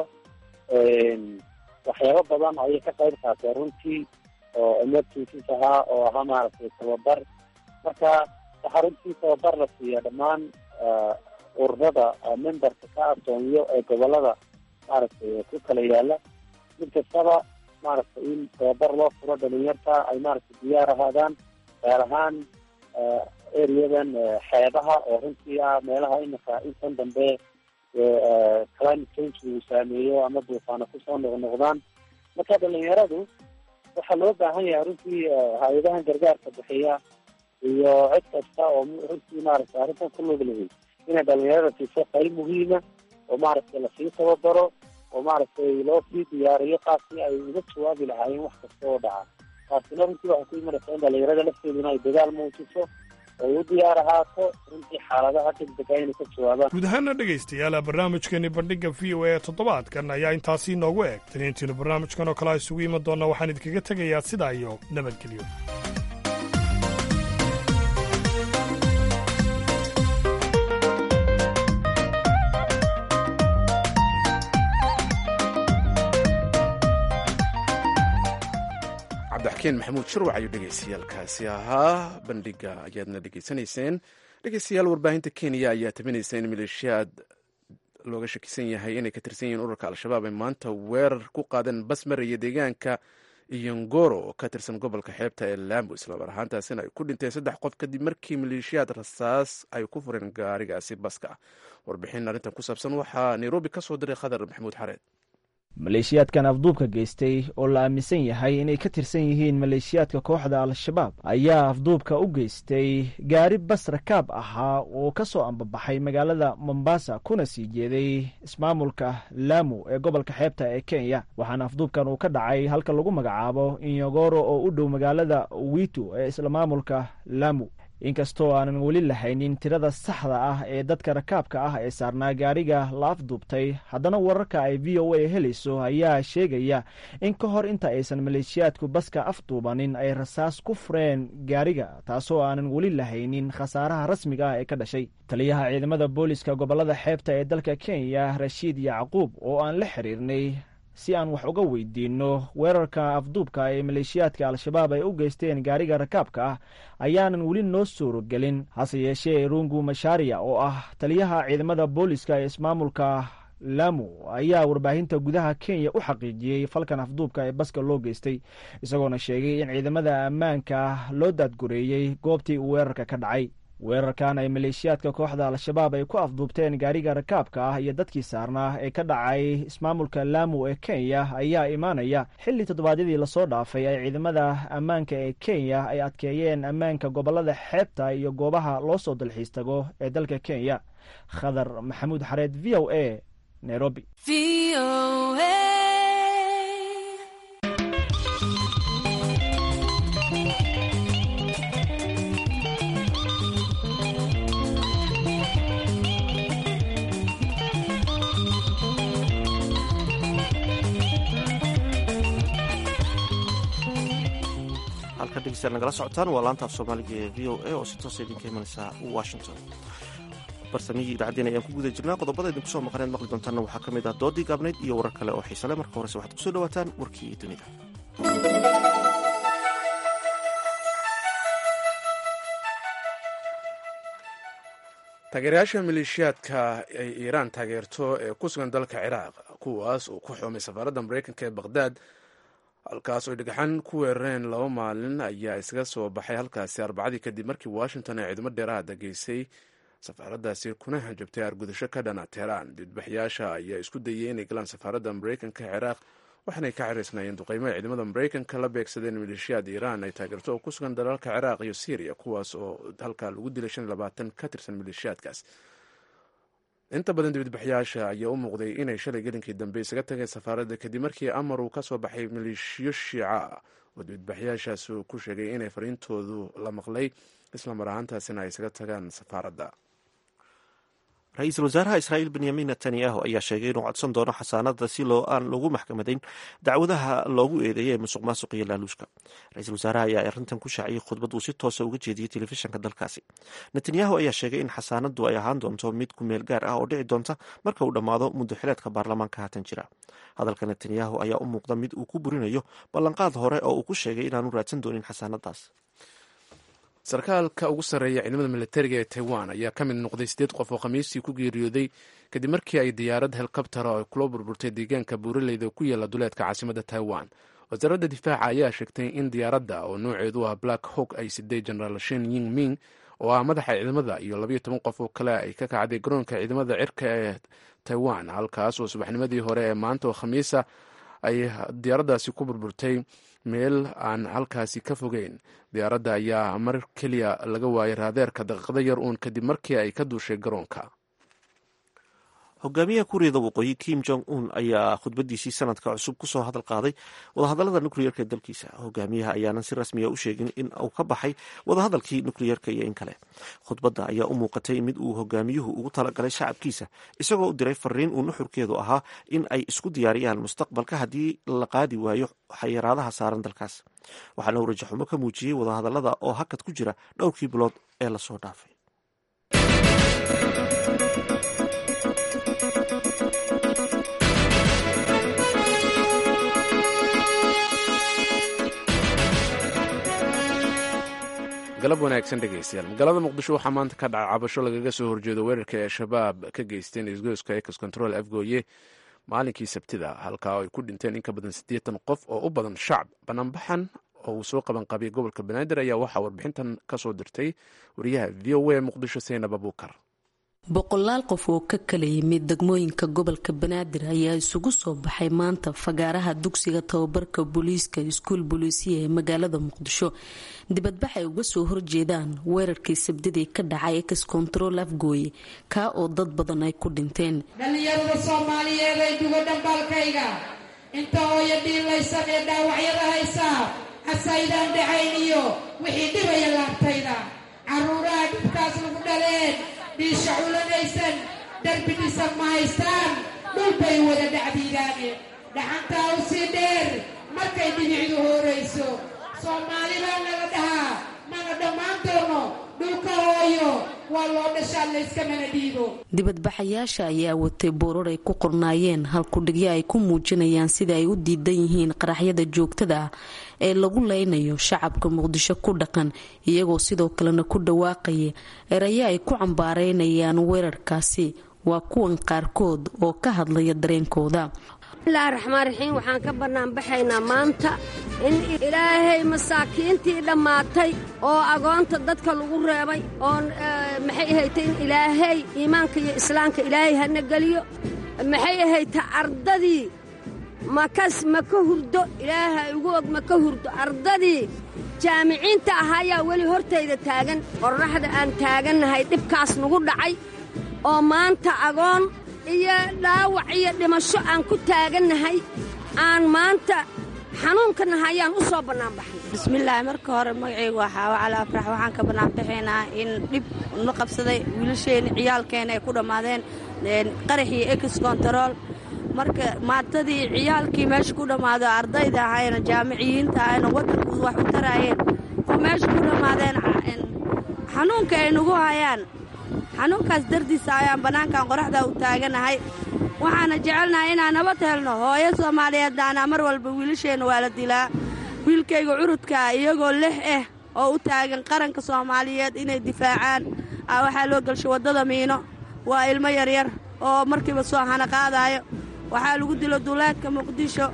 [SPEAKER 3] waxyaabo badan ayay ka qayb qaateen runtii oo emergencies ahaa oo ahaa maaragtay tababar marka waxaa runtii tababar la siiya dhammaan ururada memberka ka asoonyo ee gobolada maaragtay ku kala yaala mid kastaba maaragtay in tababar loo furo dhalinyarta ay maaragtay diyaar ahaadaan gaar ahaan areadan xeebaha oo runtii ah meelaha imika intan dambe climate change uu saameeyo ama duufaana kusoo noqnoqdaan marka dhalinyaradu waxaa loo baahan yahay runtii hay-adahan gargaarka bixiya iyo cid kasta oo runtii maaragtay arrintan ku lug lahayd inay dhalinyarada siiso qayb muhiima oo maaragtay lasii tababaro oo maaragtay loo sii diyaariyo qaabkii ay uga jawaabi lahaayeen wax kasta oo dhaca taasina runtii waxay ku imanaysaa in dhalinyarada lafteeduna ay dadaal muujiso oo u diyaar ahaato runtii xaaladaha degdega inay ka jawaabaan
[SPEAKER 7] guud ahaana dhegaystayaal barnaamijkeeni bandhigga v o a toddobaadkan ayaa intaasi inoogu eg taniintiinu barnaamijkan oo kale a isugu iman doonna waxaan idinkaga tegayaa sidaa iyo nabadgelyo
[SPEAKER 1] cabdixakiin maxamuud shirwac ayuu dhegaystayaalkaasi ahaa bandhiga ayaadna dhegaysanayseen dhegeystayaal warbaahinta kenya ayaa tabinaysa in maleeshiyaad looga shakisan yahay inay ka tirsan yihiin ururka al-shabaab ay maanta weerar ku qaadeen basmar iyo deegaanka iyongoro oo ka tirsan gobolka xeebta ee lambo islamar ahaantaasina ay ku dhinteen saddex qof kadib markii maleeshiyaad rasaas ay ku fureen gaarigaasi baska ah warbixin arrintan ku saabsan waxaa nairobi ka soo diray khadar maxamuud xareed
[SPEAKER 9] maleeshiyaadkan afduubka geystay oo la aaminsan yahay inay ka tirsan yihiin maleeshiyaadka kooxda al-shabaab ayaa afduubka u geystay gaari bas rakaab ahaa oo ka soo ambabaxay magaalada mombasa kuna sii jeeday ismaamulka lamu ee gobolka xeebta ee kenya waxaana afduubkan uu ka dhacay halka lagu magacaabo inyogoro oo u dhow magaalada witu ee isla maamulka lamu inkastoo aanan weli lahaynin tirada saxda ah ee dadka rakaabka ah ee saarnaa gaariga la afduubtay haddana wararka ay v o a helayso ayaa sheegaya in ka hor inta aysan maleeshiyaadku baska afduubanin ay rasaas ku fureen gaariga taasoo aanan weli lahaynin khasaaraha rasmiga ah ee ka dhashay taliyaha ciidamada booliska gobolada xeebta ee dalka kenya rashiid yacquub oo aan la xiriirnay si aan wax uga weydiinno weerarka afduubka ee maleeshiyaadka al-shabaab ay u geysteen gaariga rakaabka ah ayaanan weli noo suurogelin hase yeeshee rungu mashaariya oo ah taliyaha ciidamada booliska ee ismaamulka lamu ayaa warbaahinta gudaha kenya u xaqiijiyey falkan afduubka ee baska loo geystay isagoona sheegay in ciidamada ammaanka loo daadgureeyey goobtii uu weerarka ka dhacay weerarkan ay maleeshiyaadka kooxda al-shabaab ay ku afduubteen gaariga rakaabka ah iyo dadkii saarnaa ee ka dhacay ismaamulka laamu ee kenya ayaa imaanaya xilli toddobaadyadii lasoo dhaafay ay ciidamada ammaanka ee kenya ay adkeeyeen ammaanka gobolada xeebta iyo goobaha loo soo dalxiis tago ee dalka kenya khadar maxamuud xareed v o a nairobi
[SPEAKER 2] dhegeystayaal nagala socotaan waa laanta af soomaaliga ee v o a oo si toosa idinka imanaysa washington barsamihii idaacaddeen ayaan ku guda jirnaa qodobada idinku soo maqaneed maqli doontaanna waxaa ka mid ah doodii gaabnayd iyo warar kale oo xiisale marka horese waxaad kusoo dhawaataan warkii dunida
[SPEAKER 1] taageerayaasha maleeshiyaadka ay iiraan taageerto ee ku sugan dalka ciraaq kuwaas uu ku xumay safaaradda mareykanka ee baqhdaad halkaas oy dhagaxaan ku weerareen laba maalin ayaa isaga soo baxay halkaasi arbacadii kadib markii washington ay ciidamo dheeraada geysay safaaraddaasi kuna hanjabtay argudasho ka dhana teheraan didbaxyaasha ayaa isku dayay inay galaan safaaradda mareykanka ee ciraaq waxaanay ka xiriisnaayeen duqeymo ay ciidamada mareykanka la beegsadeen maleeshiyaad iiraan ay taageerto oo ku sugan dalalka ciraaq iyo syriya kuwaas oo halkaa lagu dilay shan iyo labaatan ka tirsan maleeshiyaadkaas inta badan dibadbaxyaasha ayaa u muuqday inay shalay gelinkii dambe isaga tageen safaaradda kadib markii amar uu ka soo baxay maleeshiyo shiica ah oo dibadbaxyaashaas uu ku sheegay inay fariintoodu la maqlay islamar ahaantaasina ay isaga tagaan safaaradda
[SPEAKER 2] ra-iisul wasaaraha israa'iil benyamin netanyahu ayaa sheegay inuu codsan doono xasaanada si loo aan lagu maxkamadayn dacwadaha loogu eedeeyay ee musuq maasuq iyo laaluushka ra-iisul wasaaraha ayaa arrintan ku shaaciyey khudbad uu si toosa uga jeediyey telefishanka dalkaasi netanyahu ayaa sheegay in xasaanadu ay ahaan doonto mid ku meel gaar ah oo dhici doonta marka uu dhammaado muddo xileedka baarlamaanka haatan jira hadalka netanyahu ayaa u muuqda mid uu ku burinayo ballanqaad hore oo uu ku sheegay inaanu raadsan doonin xasaanadaas
[SPEAKER 1] sarkaalka ugu sarreeya ciidamada militariga ee taiwan ayaa ka mid noqday siddeed qof oo khamiistii ku geeriyooday kadib markii ay diyaarad helikobtera oo kula burburtay deegaanka buuraleyda ku yaala duleedka caasimadda taiwan wasaaradda difaaca ayaa sheegtay in diyaaradda oo nooceedu ah black hawk ay siday genaraal shin ying ming oo ah madaxa ciidamada iyo labayo toban qof oo kale ay ka kacday garoonka ciidamada cirka ee taiwan halkaas oo subaxnimadii hore ee maanta oo khamiisa ay diyaaraddaasi ku burburtay meel aan halkaasi ka fogeyn diyaaradda ayaa mar keliya laga waayay raadeerka daqiiqdo yar uun kadib markii ay ka duushay garoonka
[SPEAKER 2] hogaamiyaha kuuriyada waqooyi kim jong un ayaa khudbadiisii sanadka cusub kusoo hadal qaaday wadahadalada nukliyeerka ee dalkiisa hogaamiyaha ayaanan si rasmiya u sheegin in uu ka baxay wadahadalkii nukliyeerka iyo in kale khudbadda ayaa u muuqatay mid uu hogaamiyuhu ugu talagalay shacabkiisa isagoo u diray fariin uu nuxurkeedu ahaa in ay isku diyaariyaan mustaqbalka haddii la qaadi waayo xayiraadaha saaran dalkaas waxaana uu rajaxumo ka muujiyey wadahadalada oo hakad ku jira dhowrkii bilood ee lasoo dhaafay
[SPEAKER 1] galab wanaagsan dhegeystayaal magaalada muqdisho waxaa maanta ka dhaca cabasho lagaga soo horjeedo weerarka ee shabaab ka geysteen isgoyska ex control afgooye maalinkii sabtida halkaa ay ku dhinteen in ka badan siddeetan qof oo u badan shacab banaanbaxan oo uu soo qaban qabiyay gobolka banaadir ayaa waxaa warbixintan ka soo dirtay wariyaha v o a muqdisho seynab abuukar
[SPEAKER 10] boqolaal qof oo ka kala yimid degmooyinka gobolka banaadir ayaa isugu soo baxay maanta fagaaraha dugsiga tababarka booliiska iskuul booliisiya ee magaalada muqdisho dibadbax ay uga soo horjeedaan weerarkii sabdidii ka dhacay ex control afgooye kaa oo dad badan ay ku dhinteen
[SPEAKER 11] dhallinyarada soomaaliyeed ay dugo dhambaalkayga inta hooyo dhiilaysan ee dhaawacyada haysaa hasaydaan dhacayn iyo wixii dhibaya laabtayda caruuraha dhibkaas lagu dhaleen dhiisha culanaysan darbi dhisan ma haystaan dhulbay wada dhacdiidaane dhaxantaa u sii dheer markay dhibicdu hoorayso soomaali baa nala dhahaa mana dhammaan doono dhulka hooyo waa loo dhashaa layskamana dhiibo
[SPEAKER 10] dibadbaxayaasha ayaa watay boorar ay ku qornaayeen halkudhigyo ay ku muujinayaan sida ay u diidan yihiin qaraxyada joogtada ah ee lagu leynayo shacabka muqdisho ku dhaqan iyagoo sidoo kalena ku dhawaaqaya erayo ay ku cambaareynayaan weerarkaasi waa kuwan qaarkood oo ka hadlaya dareenkooda
[SPEAKER 12] bismillahi raxmaan raxiim waxaan ka bannaanbaxaynaa maanta in ilaahay masaakiintii dhammaatay oo agoonta dadka lagu reebay oo maxay ahaytay in ilaahay iimaanka iyo islaamka ilaahay hana geliyo maxay ahayta ardadii makas ma ka hurdo ilaahay ugu og ma ka hurdo ardadii jaamiciinta ahaayaa weli hortayda taagan qorraxda aan taagannahay dhibkaas nagu dhacay oo maanta agoon iyo dhaawac iyo dhimasho aan ku taagannahay aan maanta xanuunkanaha ayaan u soo bannaanbaxnay
[SPEAKER 13] bismillaahi marka hore magacaygu waa xaawo cali afrax waxaan ka bannaanbaxaynaa in dhib na qabsaday wiilasheenni ciyaalkeenna ay ku dhammaadeen qaraxii ex kontarool marka maatadii ciyaalkii meesha ku dhammaado ardayda ahayna jaamiciyiinta ahayna waddankooda wax u taraayeen oo meesha ku dhammaadeen xanuunka ay nagu hayaan xanuunkaas dardiisa ayaan bannaankan qoraxdaa u taaganahay waxaana jecelnahay inaan nabad helno hooyo soomaaliyeeddaana mar walba wiilasheenna waa la dilaa wiilkayga curudkaa iyagoo lix ah oo u taagan qaranka soomaaliyeed inay difaacaan aa waxaa loo gelshay waddada miino waa ilmo yaryar oo markiiba soo hana qaadaayo waxaa lagu dilo duuleedka muqdisho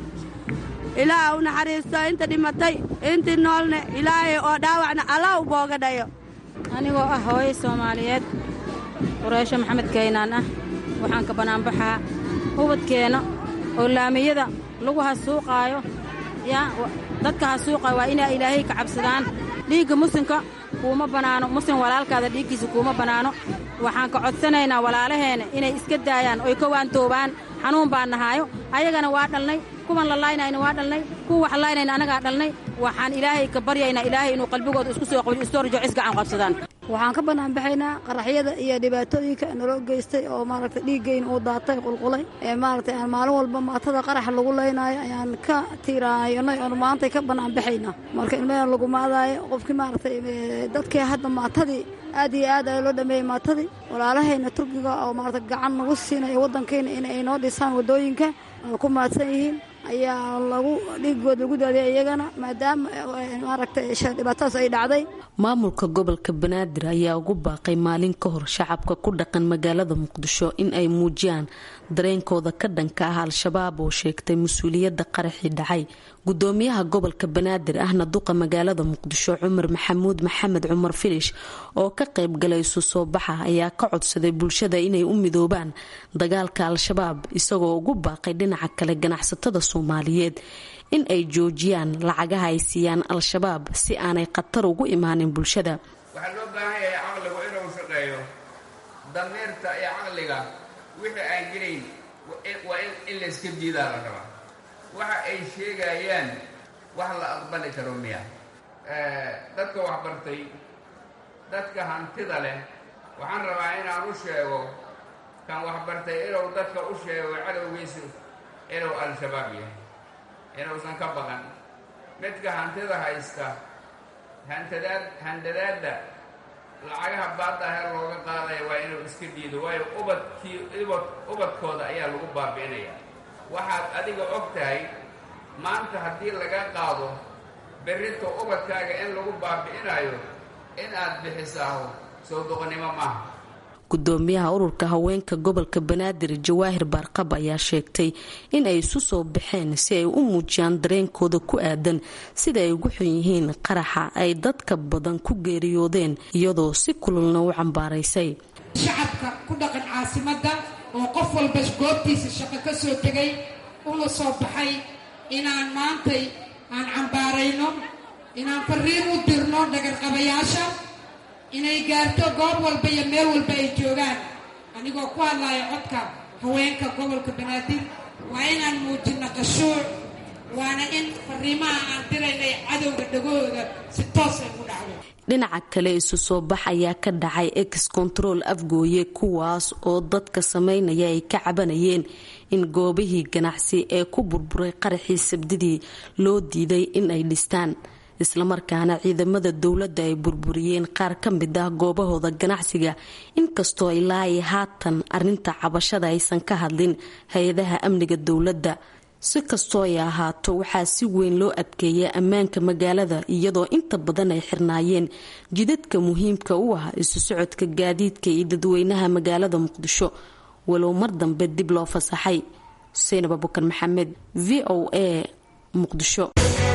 [SPEAKER 13] ilaaha u naxariisto inta dhimatay intii noolne ilaahay oo dhaawacna allah u booga dhayo
[SPEAKER 14] anigoo ah hooyo soomaaliyeed qureysho maxamed kaynaan ah waxaan ka bannaanbaxaa ubadkeenna oo laamiyada lagu hasuuqaayo yaa dadka hasuuqaayo waa inay ilaahay ka cabsadaan dhiigga muslimka kuuma bannaano muslim walaalkaada dhiiggiisa kuuma bannaano waxaan ka codsanaynaa walaalaheenna inay iska daayaan oy ka waantoobaan xanuun baan nahaayo ayagana waa dhalnay kuwan la laaynayna waa dhalnay kuwa wax laaynayna annagaa dhalnay waxaan ilaahay ka baryaynaa ilaahay inuu qalbigooda isku soo qabiyo istoorjo cis gacan qabsadaan
[SPEAKER 15] waxaan ka banaanbaxaynaa qaraxyada iyo dhibaatooyinka naloo geystay oo maaragtay dhiiggeyn uu daatay qulqulay ee maaragtay aan maalin walba maatada qarax lagu laynaayo ayaan ka tiiraanay oon maantay ka banaanbaxaynaa marka ilmahan lagu maadaayo qofkii maaragtay dadkii hadda maatadii aad iyo aad ayaa loo dhameeyey maatadii walaalahayna turkiga oo maaragtay gacan nagu siinaya waddankayna in ay noo dhisaan waddooyinka oo ku maadsan yihiin ayaa lagu dhiigood lagu daadiyay iyagana maadaama maaragtay dhibaatadaas ay dhacday
[SPEAKER 10] maamulka gobolka banaadir ayaa ugu baaqay maalin ka hor shacabka ku dhaqan magaalada muqdisho in ay muujiyaan dareenkooda ka dhanka ah al-shabaab oo sheegtay mas-uuliyadda qaraxii dhacay gudoomiyaha gobolka banaadir ahna duqa magaalada muqdisho cumar maxamuud maxamed cumar filish oo ka qayb galay isu soo baxa ayaa ka codsaday bulshada inay u midoobaan dagaalka al-shabaab isagoo ugu baaqay dhinaca kale ganacsatada soomaaliyeed in ay joojiyaan lacagaha ay siiyaan al-shabaab si aanay khatar ugu imaanin bulshada
[SPEAKER 16] waxaa loo baahan yahay caqligu inuu shaqeeyo damiirta iyo caqliga wixii aan gelayn waa in layska diidaa la rabaa waxa ay sheegayaan wax la aqbali karo miya dadka waxbartay dadka hantida leh waxaan rabaa inaan u sheego kan waxbartay inuu dadka u sheego cadowgiisu inuu al-shabaab yahay inuusan ka baqan midka hantida haysta hantadaad handadaadda lacagaha baadda heer looga qaadaya waa inuu iska diido waayo ubadkii ubad ubadkooda ayaa lagu baabi'inaya waxaad adiga og tahay maanta haddii laga qaado berrinta ubadkaaga in lagu baabi'inayo in aad bixisaaho soo doqonnimo maaha
[SPEAKER 10] gudoomiyaha ururka haweenka gobolka banaadir jawaahir baarqab ayaa sheegtay in ay isu soo baxeen si ay u muujiyaan dareenkooda ku aadan sida ay ugu xun yihiin qaraxa ay dadka badan ku geeriyoodeen iyadoo si kululna u cambaaraysay
[SPEAKER 11] shacabka ku dhaqan caasimadda oo qof walba goobtiisa shaqo ka soo tegay una soo baxay inaan maantay aan cambaarayno inaan fariin u dirno dhagarqabayaasha inay gaarto goob walba iyo meel walba ay joogaan anigoo ku hadlaya codka haweenka gobolka banaadir waa inaan muujinno qashuuc waana in fariimaha aan diraynay cadowga dhagahooda si toos ay u dhacdo
[SPEAKER 10] dhinaca kale isu soo bax ayaa ka dhacay ex control afgooye kuwaas oo dadka sameynaya ay ka cabanayeen in goobihii ganacsi ee ku burburay qaraxii sabdidii loo diiday in ay dhistaan islamarkaana ciidamada dowladda ay burburiyeen qaar ka mid ah goobahooda ganacsiga inkastoo ilaa ay haatan arinta cabashada aysan ka hadlin hay-adaha amniga dowladda si kastoo ay ahaato waxaa si weyn loo adkeeya ammaanka magaalada iyadoo inta badan ay xirnaayeen jidadka muhiimka u ah isu socodka gaadiidka iyo dadweynaha magaalada muqdisho walow mar dambe dib loo fasaxay xuseen abubakar maxamed v o a muqdisho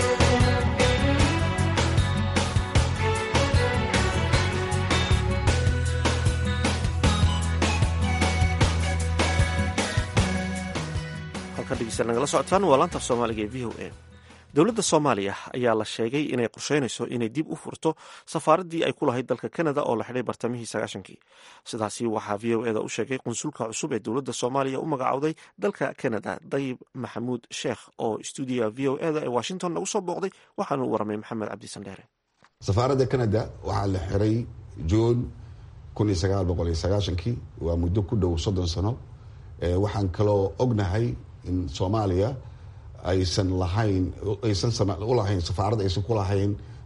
[SPEAKER 2] nagala socotaan waa laanta af soomaaliga ee v o a dowladda soomaaliya ayaa la sheegay inay qorsheynayso inay dib u furto safaaraddii ay ku lahayd dalka kanada oo la xidhay bartamihii sagaashankii sidaasi waxaa v o eda u sheegay qunsulka cusub ee dowladda soomaaliya u magacowday dalka kanada dayib maxamuud sheekh oo stuudiga v o eda ee washington nagu soo booqday waxaanu u waramay maxamed cabdisandheere
[SPEAKER 17] safaaradda kanada waxaa la xiray juun kii waa muddo ku dhow soddon sano waxaan kaloo ognahay in soomaaliya aysan lahayn aysan u lahayn safaarad aysan ku lahayn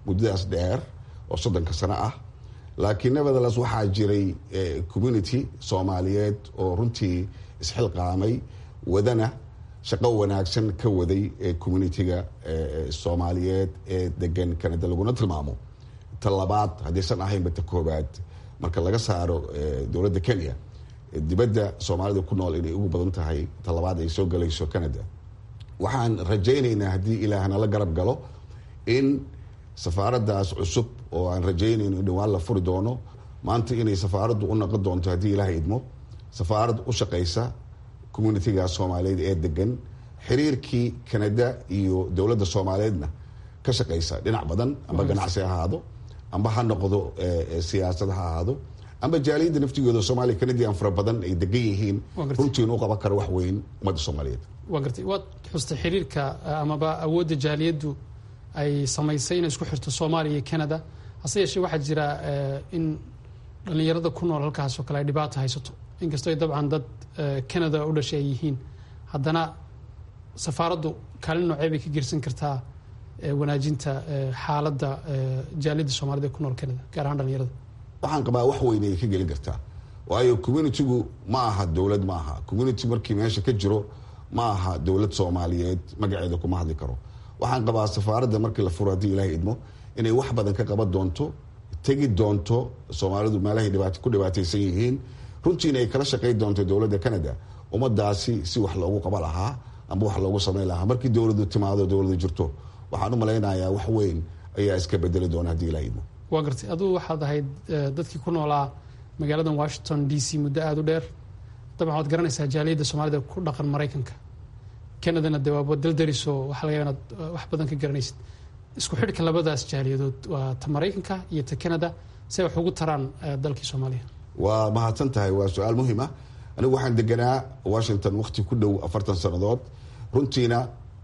[SPEAKER 17] muddadaas dheer oo soddonka sano ah laakiin nevertheless waxaa jiray community soomaaliyeed oo runtii isxilqaamay wadana shaqo wanaagsan ka waday communitiga soomaaliyeed ee degan canada laguna tilmaamo ta labaad haddaysan ahaynba ta koobaad marka laga saaro dowladda kenya dibadda soomaalida ku nool inay ugu badan tahay ta labaad ay soo galayso canada waxaan rajaynaynaa haddii ilaah nala garab galo in safaaraddaas cusub oo aan rajaynayno in dhawaan la furi doono maanta inay safaaraddu u noqon doonto haddii ilaah idmo safaarad u shaqaysa communitiga soomaaliyeed ee degan xiriirkii canada iyo dowladda soomaaliyeedna ka shaqaysa dhinac badan amba ganacsi ha ahaado amba ha noqdo siyaasad ha ahaado amba jaaliyadda naftigooda soomaaliya canadian fara badan ay degan yihiin runtii inuu qaban karo wax weyn ummadda soomaaliyeed
[SPEAKER 18] waa gartay waad xustay xiriirka amaba awoodda jaaliyaddu ay samaysay inay isku xirto soomaaliya iyo canada hase yeeshee waxaa jira in dhallinyarada ku nool halkaasoo kale ay dhibaata haysato inkastoo ay dabcan dad canada u dhashay ay yihiin haddana safaaraddu kaalin noocee bay ka gersan kartaa wanaajinta xaaladda jaaliyadda soomaalida ee ku nool canada gaar ahaan dhallinyarada
[SPEAKER 17] waxaan qabaa wax weyn ay ka gelin kartaa waayo communitigu ma aha dowlad ma aha community markii meesha ka jiro ma aha dowlad soomaaliyeed magaceeda kuma hadli karo waxaan qabaa safaaradda markii la furo haddii ilaahay idmo inay wax badan ka qaban doonto tegi doonto soomaalidu meelahay ku dhibaataysan yihiin runtiina ay kala shaqayn doonto dowladda canada ummadaasi si wax loogu qaba lahaa amba wax loogu samayn lahaa markii dowladu timaado dowladu jirto waxaan u malaynayaa wax weyn ayaa iska bedeli doona haddii ilaahay idmo
[SPEAKER 18] waa gartay aduu waxaad ahayd dadkii ku noolaa magaaladan washington d c muddo aada u dheer dabcan waad garanaysaa jaaliyadda soomaalida ku dhaqan maraykanka canadana de waaba daldariso waxaa laga yaaba inaad wax badan ka garanaysid isku xidhka labadaas jaaliyadood waa ta maraykanka iyo ta canada si ay wax ugu taraan dalkii soomaaliya
[SPEAKER 17] waa mahadsan tahay waa su-aal muhiim ah anigu waxaan deganaa washington wakti ku dhow afartan sannadood runtiina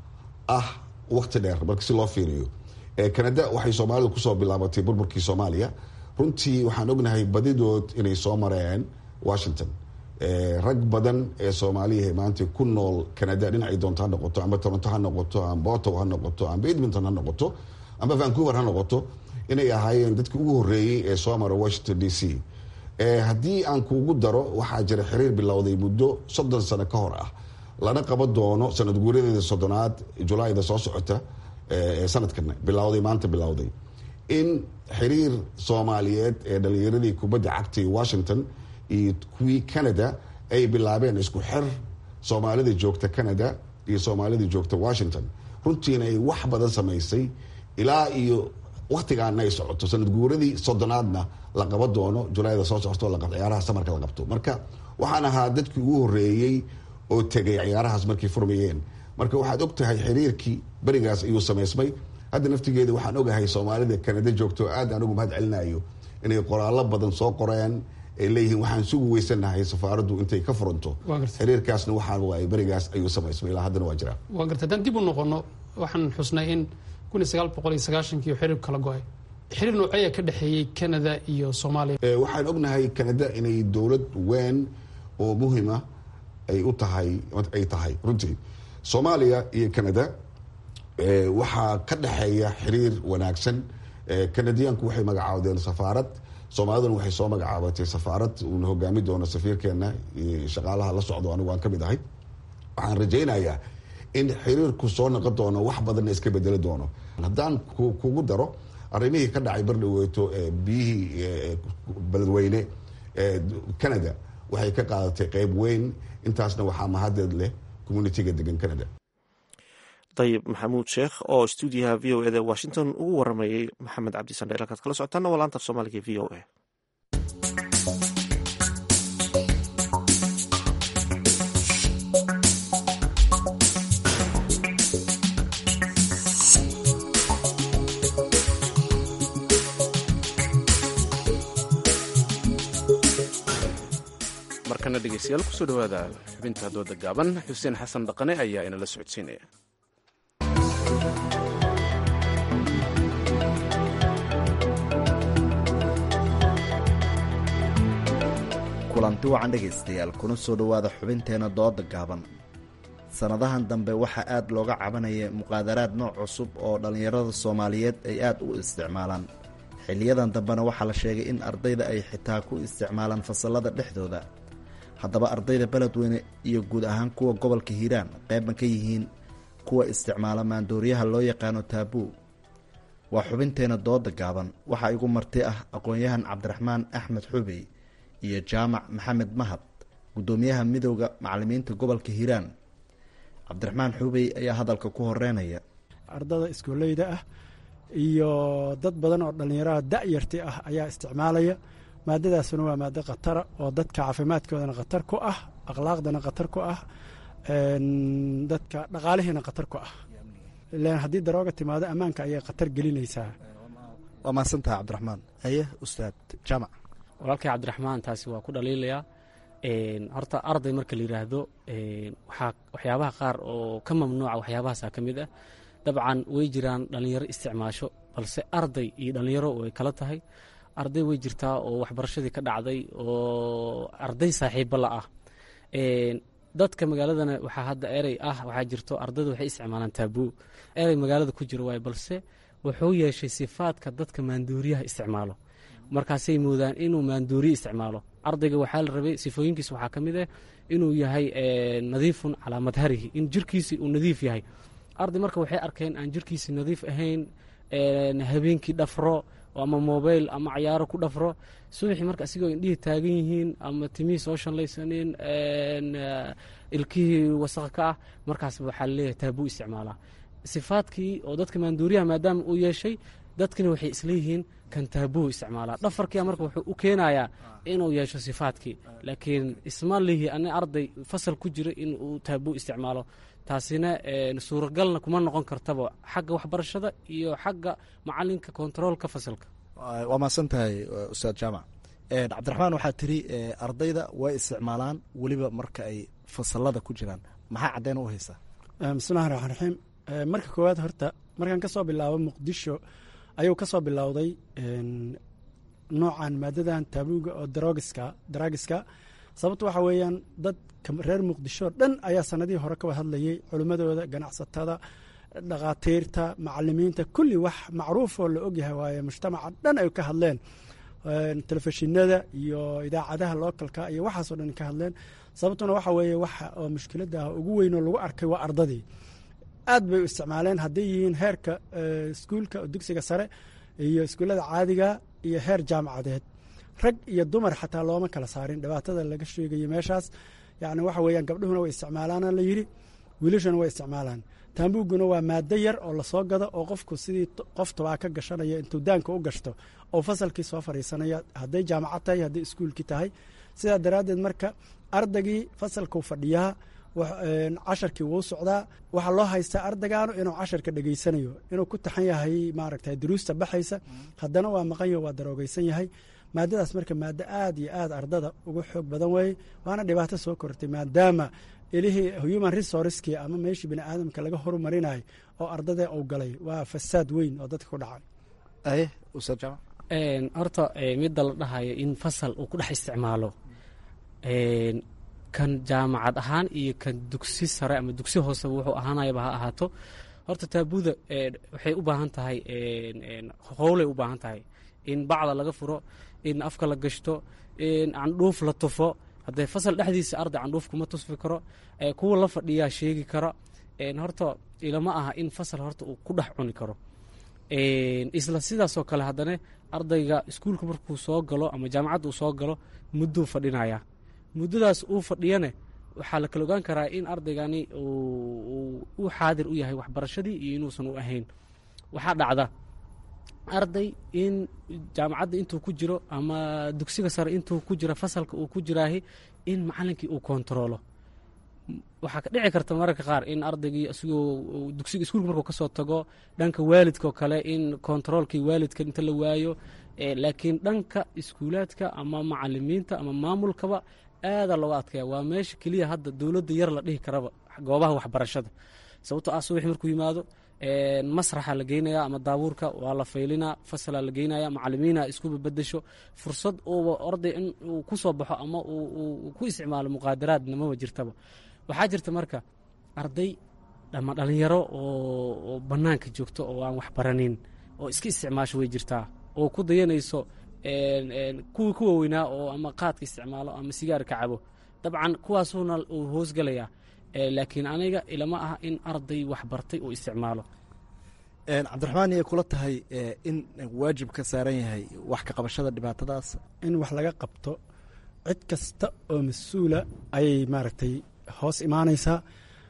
[SPEAKER 17] ah wakti dheer marka si loo fiiriyo canada waxay soomaalidu kusoo bilaabatay burburkii soomaaliya runtii waxaan ognahay badidood inay soo mareen washington rag badan ee soomaaliya maanta ku nool canada dhinacay doonto ha noqoto amba toronto ha noqoto amba ottawa ha noqoto amba edmonton ha noqoto amba vancouver ha noqoto inay ahaayeen dadkii ugu horeeyey ee soo mara washington d c haddii aan kuugu daro waxaa jira xiriir bilowday muddo soddon sano ka hor ah lana qaban doono sanad guuradeeda soddonaad julaayda soo socota sanadkan bilowday maanta bilowday in xiriir soomaaliyeed ee dhalinyaradii kubadda cagtay washington iyo kuwii canada ay bilaabeen isku xir soomaalida joogta canada iyo soomaalida joogta washington runtiina ay wax badan samaysay ilaa iyo waktigaana ay socoto sanad guuradii soddonaadna la qaban doono julaayda soo socoto ciyaaraha samarka la qabto marka waxaan ahaa dadkii ugu horeeyey oo tegay ciyaarahaas markay furmayeen marka waxaad og tahay xiriirkii berigaas ayuu samaysmay hadda naftigeeda waxaan ogahay soomaalida canada joogto aad aan ugu mahad celinayo inay qoraallo badan soo qoreen ay leeyihiin waxaan sugu weysanahay safaaraddu intay ka furanto xiriirkaasna waxaa waay berigaas ayuu samaysmay ilaa haddana waa jiraa
[SPEAKER 18] waa garta haddaan dib u noqono waxaan xusnay in kun iyo sagaal boqol iyo sagaashankii xiriirku kala go-ay xiriir nooceeya ka dhexeeyey canada iyo soomaaliya
[SPEAKER 17] waxaan ognahay canada inay dowlad weyn oo muhima ay u tahay ay tahay runtii soomaaliya iyo canada waxaa ka dhexeeya xiriir wanaagsan canadiyaanku waxay magacaawdeen safaarad soomaaliduna waxay soo magacaabatay safaarad uuna hogaami doono safiirkeena shaqaalaha la socdo anigu aan ka mid ahay waxaan rajaynayaa in xiriirku soo noqon doono wax badanna iska bedeli doono haddaan kugu daro arrimihii ka dhacay bardhaweyto biyihii beledweyne canada waxay ka qaadatay qeyb weyn intaasna waxaa mahadeed leh communitiga degan canada
[SPEAKER 2] dayib maxamuud sheekh oo stuudiyaha v o eda washington ugu waramayey maxamed cabdi sandheel halkaad kala socotaana waa laanta af soomaaliga v o a
[SPEAKER 1] markana dhegeystayaal kusoo dhawaada xubinta dooda gaaban xuseen xasan dhaqane ayaa inala socodsiinaya
[SPEAKER 19] kulanti wacan dhegaystayaal kuna soo dhowaada xubinteena dooda gaaban sannadahan dambe waxaa aada looga cabanaya muqaadaraad nooc cusub oo dhallinyarada soomaaliyeed ay aada u isticmaalaan xiliyadan dambena waxaa la sheegay in ardayda ay xitaa ku isticmaalaan fasallada dhexdooda haddaba ardayda beledweyne iyo guud ahaan kuwa gobolka hiiraan qeyban ka yihiin kuwa isticmaala maandooriyaha loo yaqaano taabuu waa xubinteena dooda gaaban waxaa igu marti ah aqoon-yahan cabdiraxmaan axmed xubey iyo jaamac maxamed mahad guddoomiyaha midowda macalimiinta gobolka hiiraan cabdiraxmaan xubey ayaa hadalka ku horeynaya
[SPEAKER 20] ardada iskooleyda ah iyo dad badan oo dhallinyarada da-yarti ah ayaa isticmaalaya maadadaasuna waa maado khatara oo dadka caafimaadkoodana khatar ku ah akhlaaqdana khatar ku ah dadka dhaqaalihiina khatar ku ah ilan haddii darooga timaado ammaanka ayay khatar gelinaysaa
[SPEAKER 19] waa mahadsantaha cabdiraxmaan haye ustaad jaamac
[SPEAKER 21] walaalkay cabdiraxmaan taasi waa ku dhaliilayaa horta arday marka la yidhaahdo waxaa waxyaabaha qaar oo ka mamnuuca waxyaabahaasa ka mid ah dabcan way jiraan dhallinyaro isticmaasho balse arday iyo dhallinyaro way kala tahay arday way jirtaa oo waxbarashadii ka dhacday oo arday saaxiiba la ah dadka magaaladana waxaa hadda erey ah waxaa jirto ardayda waxay isticmaalaan taabuu erey magaalada ku jiro waay balse wuxuu yeeshay sifaadka dadka maanduuriyaha isticmaalo markaasay moodaan inuu maanduuriye isticmaalo ardayga waxaa la rabay sifooyinkiisa waxaa ka mid ah inuu yahay nadiifun calaa madharihi in jirkiisi uu nadiif yahay arday marka waxay arkeen aan jirkiisi nadiif ahayn habeenkii dhafro ama mobile ama cayaaro ku dhafro subaxii marka asigoo indhihii taagan yihiin ama timihii soo shanlaysanin ilkihii wasaq ka ah markaas waxaa laleeyahay taabuu isticmaalaa sifaadkii oo dadka maanduuriyaha maadaama uu yeeshay dadkina waxay isleeyihiin kan taabuu isticmaalaa dhafarkia marka wuxuu u keenayaa inuu yeesho sifaadkii laakiin isma lihi ani arday fasal ku jira in uu taabuu isticmaalo taasina suuragalna kuma noqon kartaba xagga waxbarashada iyo xagga macalinka kontaroolka fasalka
[SPEAKER 19] waa mahadsan tahay ustaad jaamac cabdiraxmaan waxaa tiri ardayda way isticmaalaan weliba marka ay fasalada ku jiraan maxaa caddeyn u haysaa
[SPEAKER 20] bismillahi raxmaan raxiim marka koowaad horta markaan ka soo bilaabo muqdisho ayuu ka soo bilowday noocan maadadan taabuuga oo darogiska daraagiska sababto waxa weeyaan dadka reer muqdisho dhan ayaa sanadihii hore ka wada hadlayay culimmadooda ganacsatada dhakhaatiirta macalimiinta kulli wax macruufoo la ogyahay waaye mujtamaca dhan ay ka hadleen telefishinada iyo idaacadaha lookalka iyo waxaasoo dhan ka hadleen sababtuna waxa weeye waxa oo mushkilada ugu weynoo lagu arkay waa ardadii aad bay u isticmaaleen hadday yihiin heerka iskuulka dugsiga sare iyo iskuullada caadiga iyo heer jaamacadeed rag iyo dumar xataa looma kala saarin dhibaatada laga sheegayo meeshaas yani waxa weeyaan gabdhuhuna way isticmaalaana la yidhi wiilashuna way isticmaalaan taambuuguna waa maado yar oo lasoo gado oo qofku sidii qof tobaa ka gashanaya intuu daanka u gashto oo fasalkii soo fadhiisanaya hadday jaamacad tahay hadday iskuulkii tahay sidaa daraaddeed marka ardaygii fasalkuu fadhiyaa casharkii wuu socdaa waxaa loo haystaa ardaygaanu inuu casharka dhegeysanayo inuu ku taxan yahay maaragta duruusta baxaysa haddana waa maqanyo waa daroogeysan yahay maadadaas marka maado aad iyo aad ardada uga xoog badan weeye waana dhibaato soo kortay maadaama ilihii human resourcekii ama meeshii bini aadamka laga horumarinayo oo ardada uu galay waa fasaad weyn oo dadka ku dhacay
[SPEAKER 21] horta midda la dhahayo in fasal uu ku dhex isticmaalo kan jaamacad ahaan iyo kan dugsi sare ama dugsi hooseba wuxuu ahaanayaba ha ahaato horta taabuuda waxay u baahan tahay howlay u baahan tahay in bacda laga furo in afka la gashto in candhuuf la tufo haddee fasal dhexdiisa arday candhuuf kuma tusfi karo kuwa la fadhiyaa sheegi kara horta ilama aha in fasal horta uu ku dhex cuni karo isla sidaasoo kale haddana ardayga iskuulka markuu soo galo ama jaamacadda uu soo galo mudduu fadhinaya muddadaas uu fadhiyane waxaa la kala ogaan karaa in ardaygani u xaadir u yahay waxbarashadii iyo inuusan u ahayn waxaa dhacda arday in jaamacadda intuu ku jiro ama dugsiga sare intuu ku jiro fasalka uu ku jiraahi in macalinkii uu kontaroolo waxaa ka dhici karta mararka qaar in ardaygii isigoo dugsiga iskuulka markuu kasoo tago dhanka waalidkaoo kale in kontaroolkii waalidka inta la waayo laakiin dhanka iskuulaadka ama macalimiinta ama maamulkaba aadaa looga adkaya waa meesha keliya hadda dowladda yar la dhihi karaba goobaha waxbarashada sababtoo ah subaxi markuu yimaado masraxa la geynaya ama daabuurka waa la faylinaa fasalaa la geynaya macalimiina isku babadasho fursad uuba arday in uu ku soo baxo ama uu ku isticmaalo muqaadaraadna maba jirtaba waxaa jirta marka arday ama dhalinyaro oo bannaanka joogto oo aan wax baranin oo iska isticmaasho way jirtaa oo ku dayanayso kuwii ku waaweynaa oo ama qaadka isticmaalo ama sigaarka cabo dabcan kuwaasuuna uu hoosgelayaa laakiin aniga ilama ah in arday wax bartay uu isticmaalo
[SPEAKER 19] cabdiraxmaan iyay kula tahay in waajib ka saaran yahay wax ka qabashada dhibaatadaas
[SPEAKER 20] in wax laga qabto cid kasta oo mas-uula ayay maaragtay hoos imaanaysaa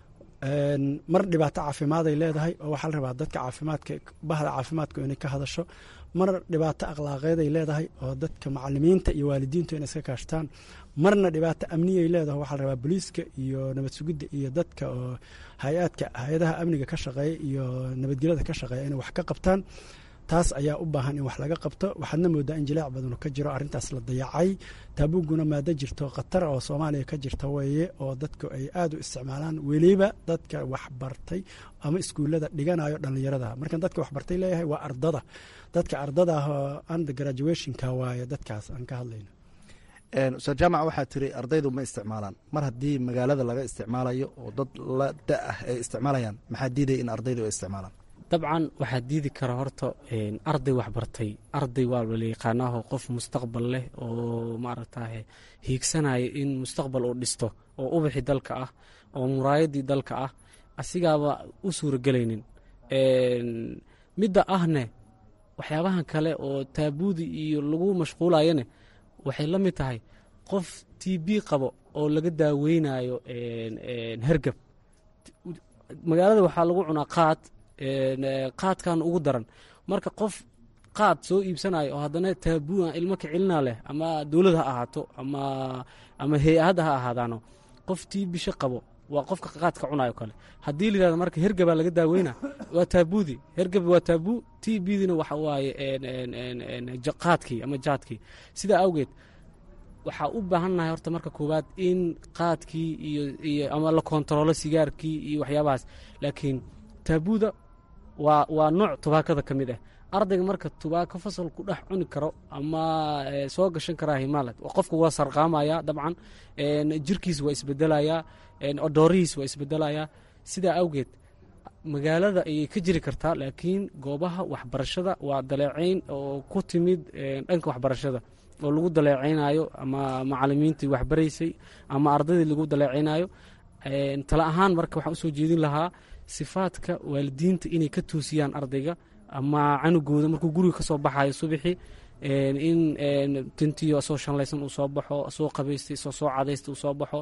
[SPEAKER 20] mar dhibaato caafimaad ay leedahay oo waxaa la rabaa dadka caafimaadka bahda caafimaadku inay ka hadasho mar dhibaato akhlaaqeed ay leedahay oo dadka macalimiinta iyo waalidiintu inay iska kaashtaan marna dhibaato amniyay leedahay waxaa la rabaa booliiska iyo nabad sugidda iyo dadka oo hay-aadka hay-adaha amniga ka shaqeeya iyo nabadgelyada ka shaqeeya inay wax ka qabtaan taas ayaa u baahan in wax laga qabto waxaadna moodaa in jilaac badanu ka jiro arrintaas la dayacay taabuguna maado jirto khatar oo soomaaliya ka jirta weeye oo dadku ay aad u isticmaalaan weliba dadka waxbartay ama iskuullada dhiganayo dhallinyarada markan dadka waxbartay leeyahay waa ardada dadka ardada ah oo under graduationka waaye dadkaas aan ka hadlayno
[SPEAKER 19] ustaad jaamac waxaa tiri ardaydu ma isticmaalaan mar haddii magaalada laga isticmaalayo oo dad la da ah ay isticmaalayaan maxaa diidaya in ardaydu ay isticmaalaan
[SPEAKER 21] dabcan waxaa diidi kara horta arday waxbartay arday waa la yaqaanaaho qof mustaqbal leh oo maaragtaye hiigsanaya in mustaqbal uu dhisto oo ubaxi dalka ah oo muraayadii dalka ah asigaaba u suuragelaynin midda ahne waxyaabahan kale oo taabuudi iyo lagu mashquulayane waxay la mid tahay qof t b qabo oo laga daaweynayo hergab magaalada waxaa lagu cunaa qaad qaadkan ugu daran marka qof qaad soo iibsanayo oo haddana taabuuan ilmo ka celina leh ama dowlad ha ahaato ama ama hay-adda ha ahaadaano qof tii bisho qabo waa qofka qaadka cunayo kale haddii la yihahdo marka hergabaa laga daaweyna waa taabuudi hergab waa taabuu t bdina waxa waaye qaadkii ama jaadkii sidaa awgeed waxaa u baahannahay horta marka koowaad in qaadkii iyo iyo ama la kontaroolo sigaarkii iyo waxyaabahaas laakiin taabuuda waa waa nooc tubaakada ka mid ah ardayga marka tubaako fasal ku dhex cuni karo ama soo gashan karaa himaala qofka waa sarqaamaya dabcan jirkiis waa isbedelayaa odoorihiis waa isbedelayaa sidaa awgeed magaalada ayay ka jiri kartaa laakiin goobaha waxbarashada waa daleecayn oo ku timid dhanka waxbarashada oo lagu daleecaynayo ama macalimiintii waxbaraysay ama ardaydii lagu daleecaynayo tala ahaan marka waxaan usoo jeedin lahaa sifaadka waalidiinta inay ka toosiyaan ardayga ama canugooda markuu guriga ka soo baxayo subaxii in tintiyo soo shanlaysan uu soo baxo soo qabaystay soo soo cadaysta uu soo baxo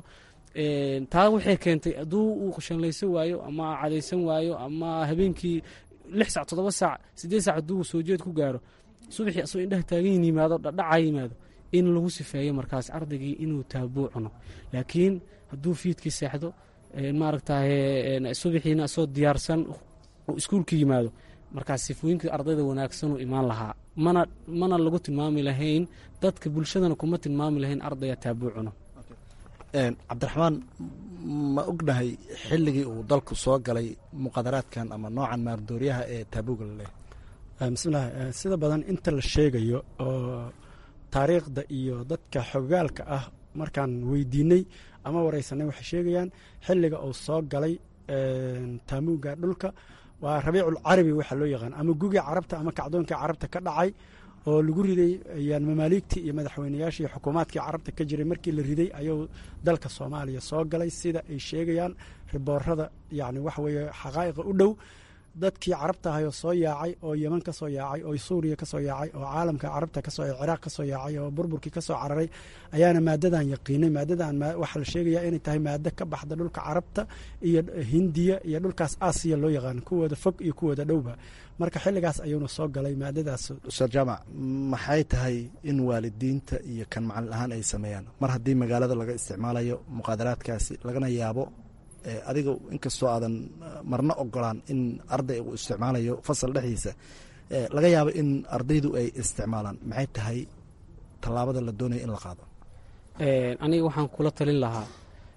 [SPEAKER 21] taa waxay keentay hadduu uu shanlaysan waayo ama cadaysan waayo ama habeenkii lix sac toddoba saac siddeed sac hadduu soo jeed ku gaaro subaxii asoo indhaha taagan yimaado dhadhaca yimaado in lagu sifeeyo markaas ardaygii inuu taabuu cuno laakiin hadduu fiidkii seexdo maaragtaye subaxiina asoo diyaarsan uu iskuulka yimaado markaas sifooyinka ardayda wanaagsanuu imaan lahaa mana mana lagu tilmaami lahayn dadka bulshadana kuma tilmaami lahayn ardaya taabuu cuno
[SPEAKER 19] cabdiraxmaan ma ognahay xilligii uu dalku soo galay muqadaraadkan ama noocan maardooryaha ee taabuuga laleeyahay
[SPEAKER 20] bismillahi sida badan inta la sheegayo oo taariikhda iyo dadka xogaalka ah markaan weydiinay ama wareysanay waxay sheegayaan xilliga uu soo galay taamuuga dhulka waa rabiicul carabi waxaa loo yaqaan ama guga carabta ama kacdoonkii carabta ka dhacay oo lagu riday mamaaligtii iyo madaxweynayaashii xukuumaadkii carabta ka jiray markii la riday ayuu dalka soomaaliya soo galay sida ay sheegayaan riboorada yani waxa weeye xaqaa'iqa u dhow dadkii carabta ahayoo soo yaacay oo yeman ka soo yaacay oo suuriya ka soo yaacay oo caalamka carabta kasoo ciraaq ka soo yaacay oo burburkii ka soo cararay ayaana maadadan yaqiinay maadadan waxaa la sheegayaa inay tahay maado ka baxda dhulka carabta iyo hindiya iyo dhulkaas aasiya loo yaqaan kuwooda fog iyo kuwooda dhowba marka xilligaas ayuuna soo galay maadadaas
[SPEAKER 19] ustaad jaamac maxay tahay in waalidiinta iyo kan macalin ahaan ay sameeyaan mar haddii magaalada laga isticmaalayo muqaadaraadkaasi lagana yaabo adiga inkastoo aadan marna ogolaan in arday uu isticmaalayo fasal dhexdiisa laga yaabo in ardaydu ay isticmaalaan maxay tahay tallaabada la doonaya in la qaado
[SPEAKER 21] aniga waxaan kula talin lahaa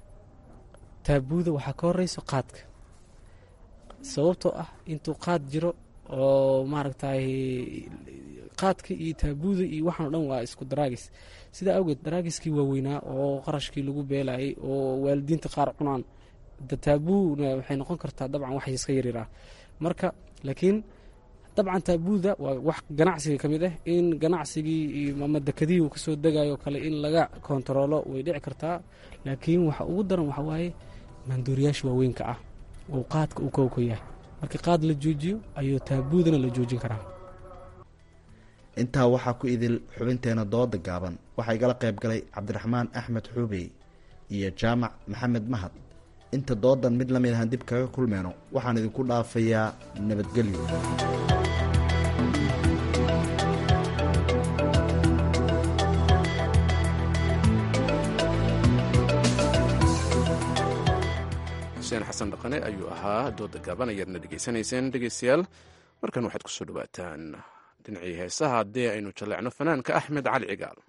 [SPEAKER 21] taabuuda waxaa ka horeyso qaadka sababtoo ah intuu qaad jiro oo maaragtay qaadka iyo taabuuda iyo waxaan o dhan waa isku daraagis sidaa awgeed daraagiskii waaweynaa oo qarashkii lagu beelayay oo waalidiinta qaar cunaan de taabuna waxay noqon kartaa dabcan wax iska yaryar ah marka laakiin dabcan taabuuda waa wax ganacsiga ka mid ah in ganacsigii ama dekadihii uu kasoo degayo kale in laga kontaroolo way dhici kartaa laakiin waxa ugu daran waxa waaye maandooriyaasha waaweynka ah oo qaadka uu kowka yahay marka qaad la joojiyo ayuu taabuudana la joojin karaa
[SPEAKER 19] intaa waxaa ku idil xubinteena dooda gaaban waxaa igala qayb galay cabdiraxmaan axmed xuubey iyo jaamac maxamed mahad inta doodan mid la mid ahaan dib kaga kulmeyno waxaan idinku dhaafayaa nabadgelyo
[SPEAKER 1] xuseen xasan dhaqane ayuu ahaa dooda gaaban ayaadna dhegaysanayseen dhegeystayaal markan waxaad kusoo dhawaataan dhinacii heesaha haddii aynu jalleecno fanaanka axmed cali cigaal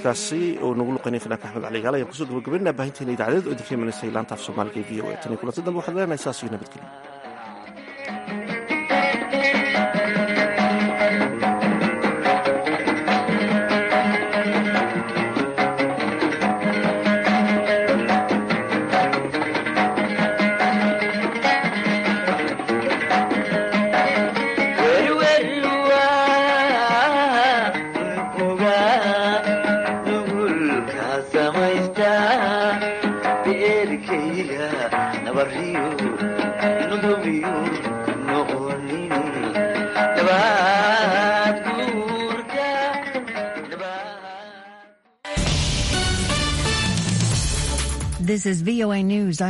[SPEAKER 2] heeskaasi oo nagu luqaynay fanaanka axmed cali gaal ayaan kusoo gabagabaynaa baahinteena idaacadeed oo idinka imanaysa laanta af soomaaliga ee v o a tan iyo kulanti dambe waxaad leenahay saas iyo nabadgelyo
[SPEAKER 4] This is VOA News.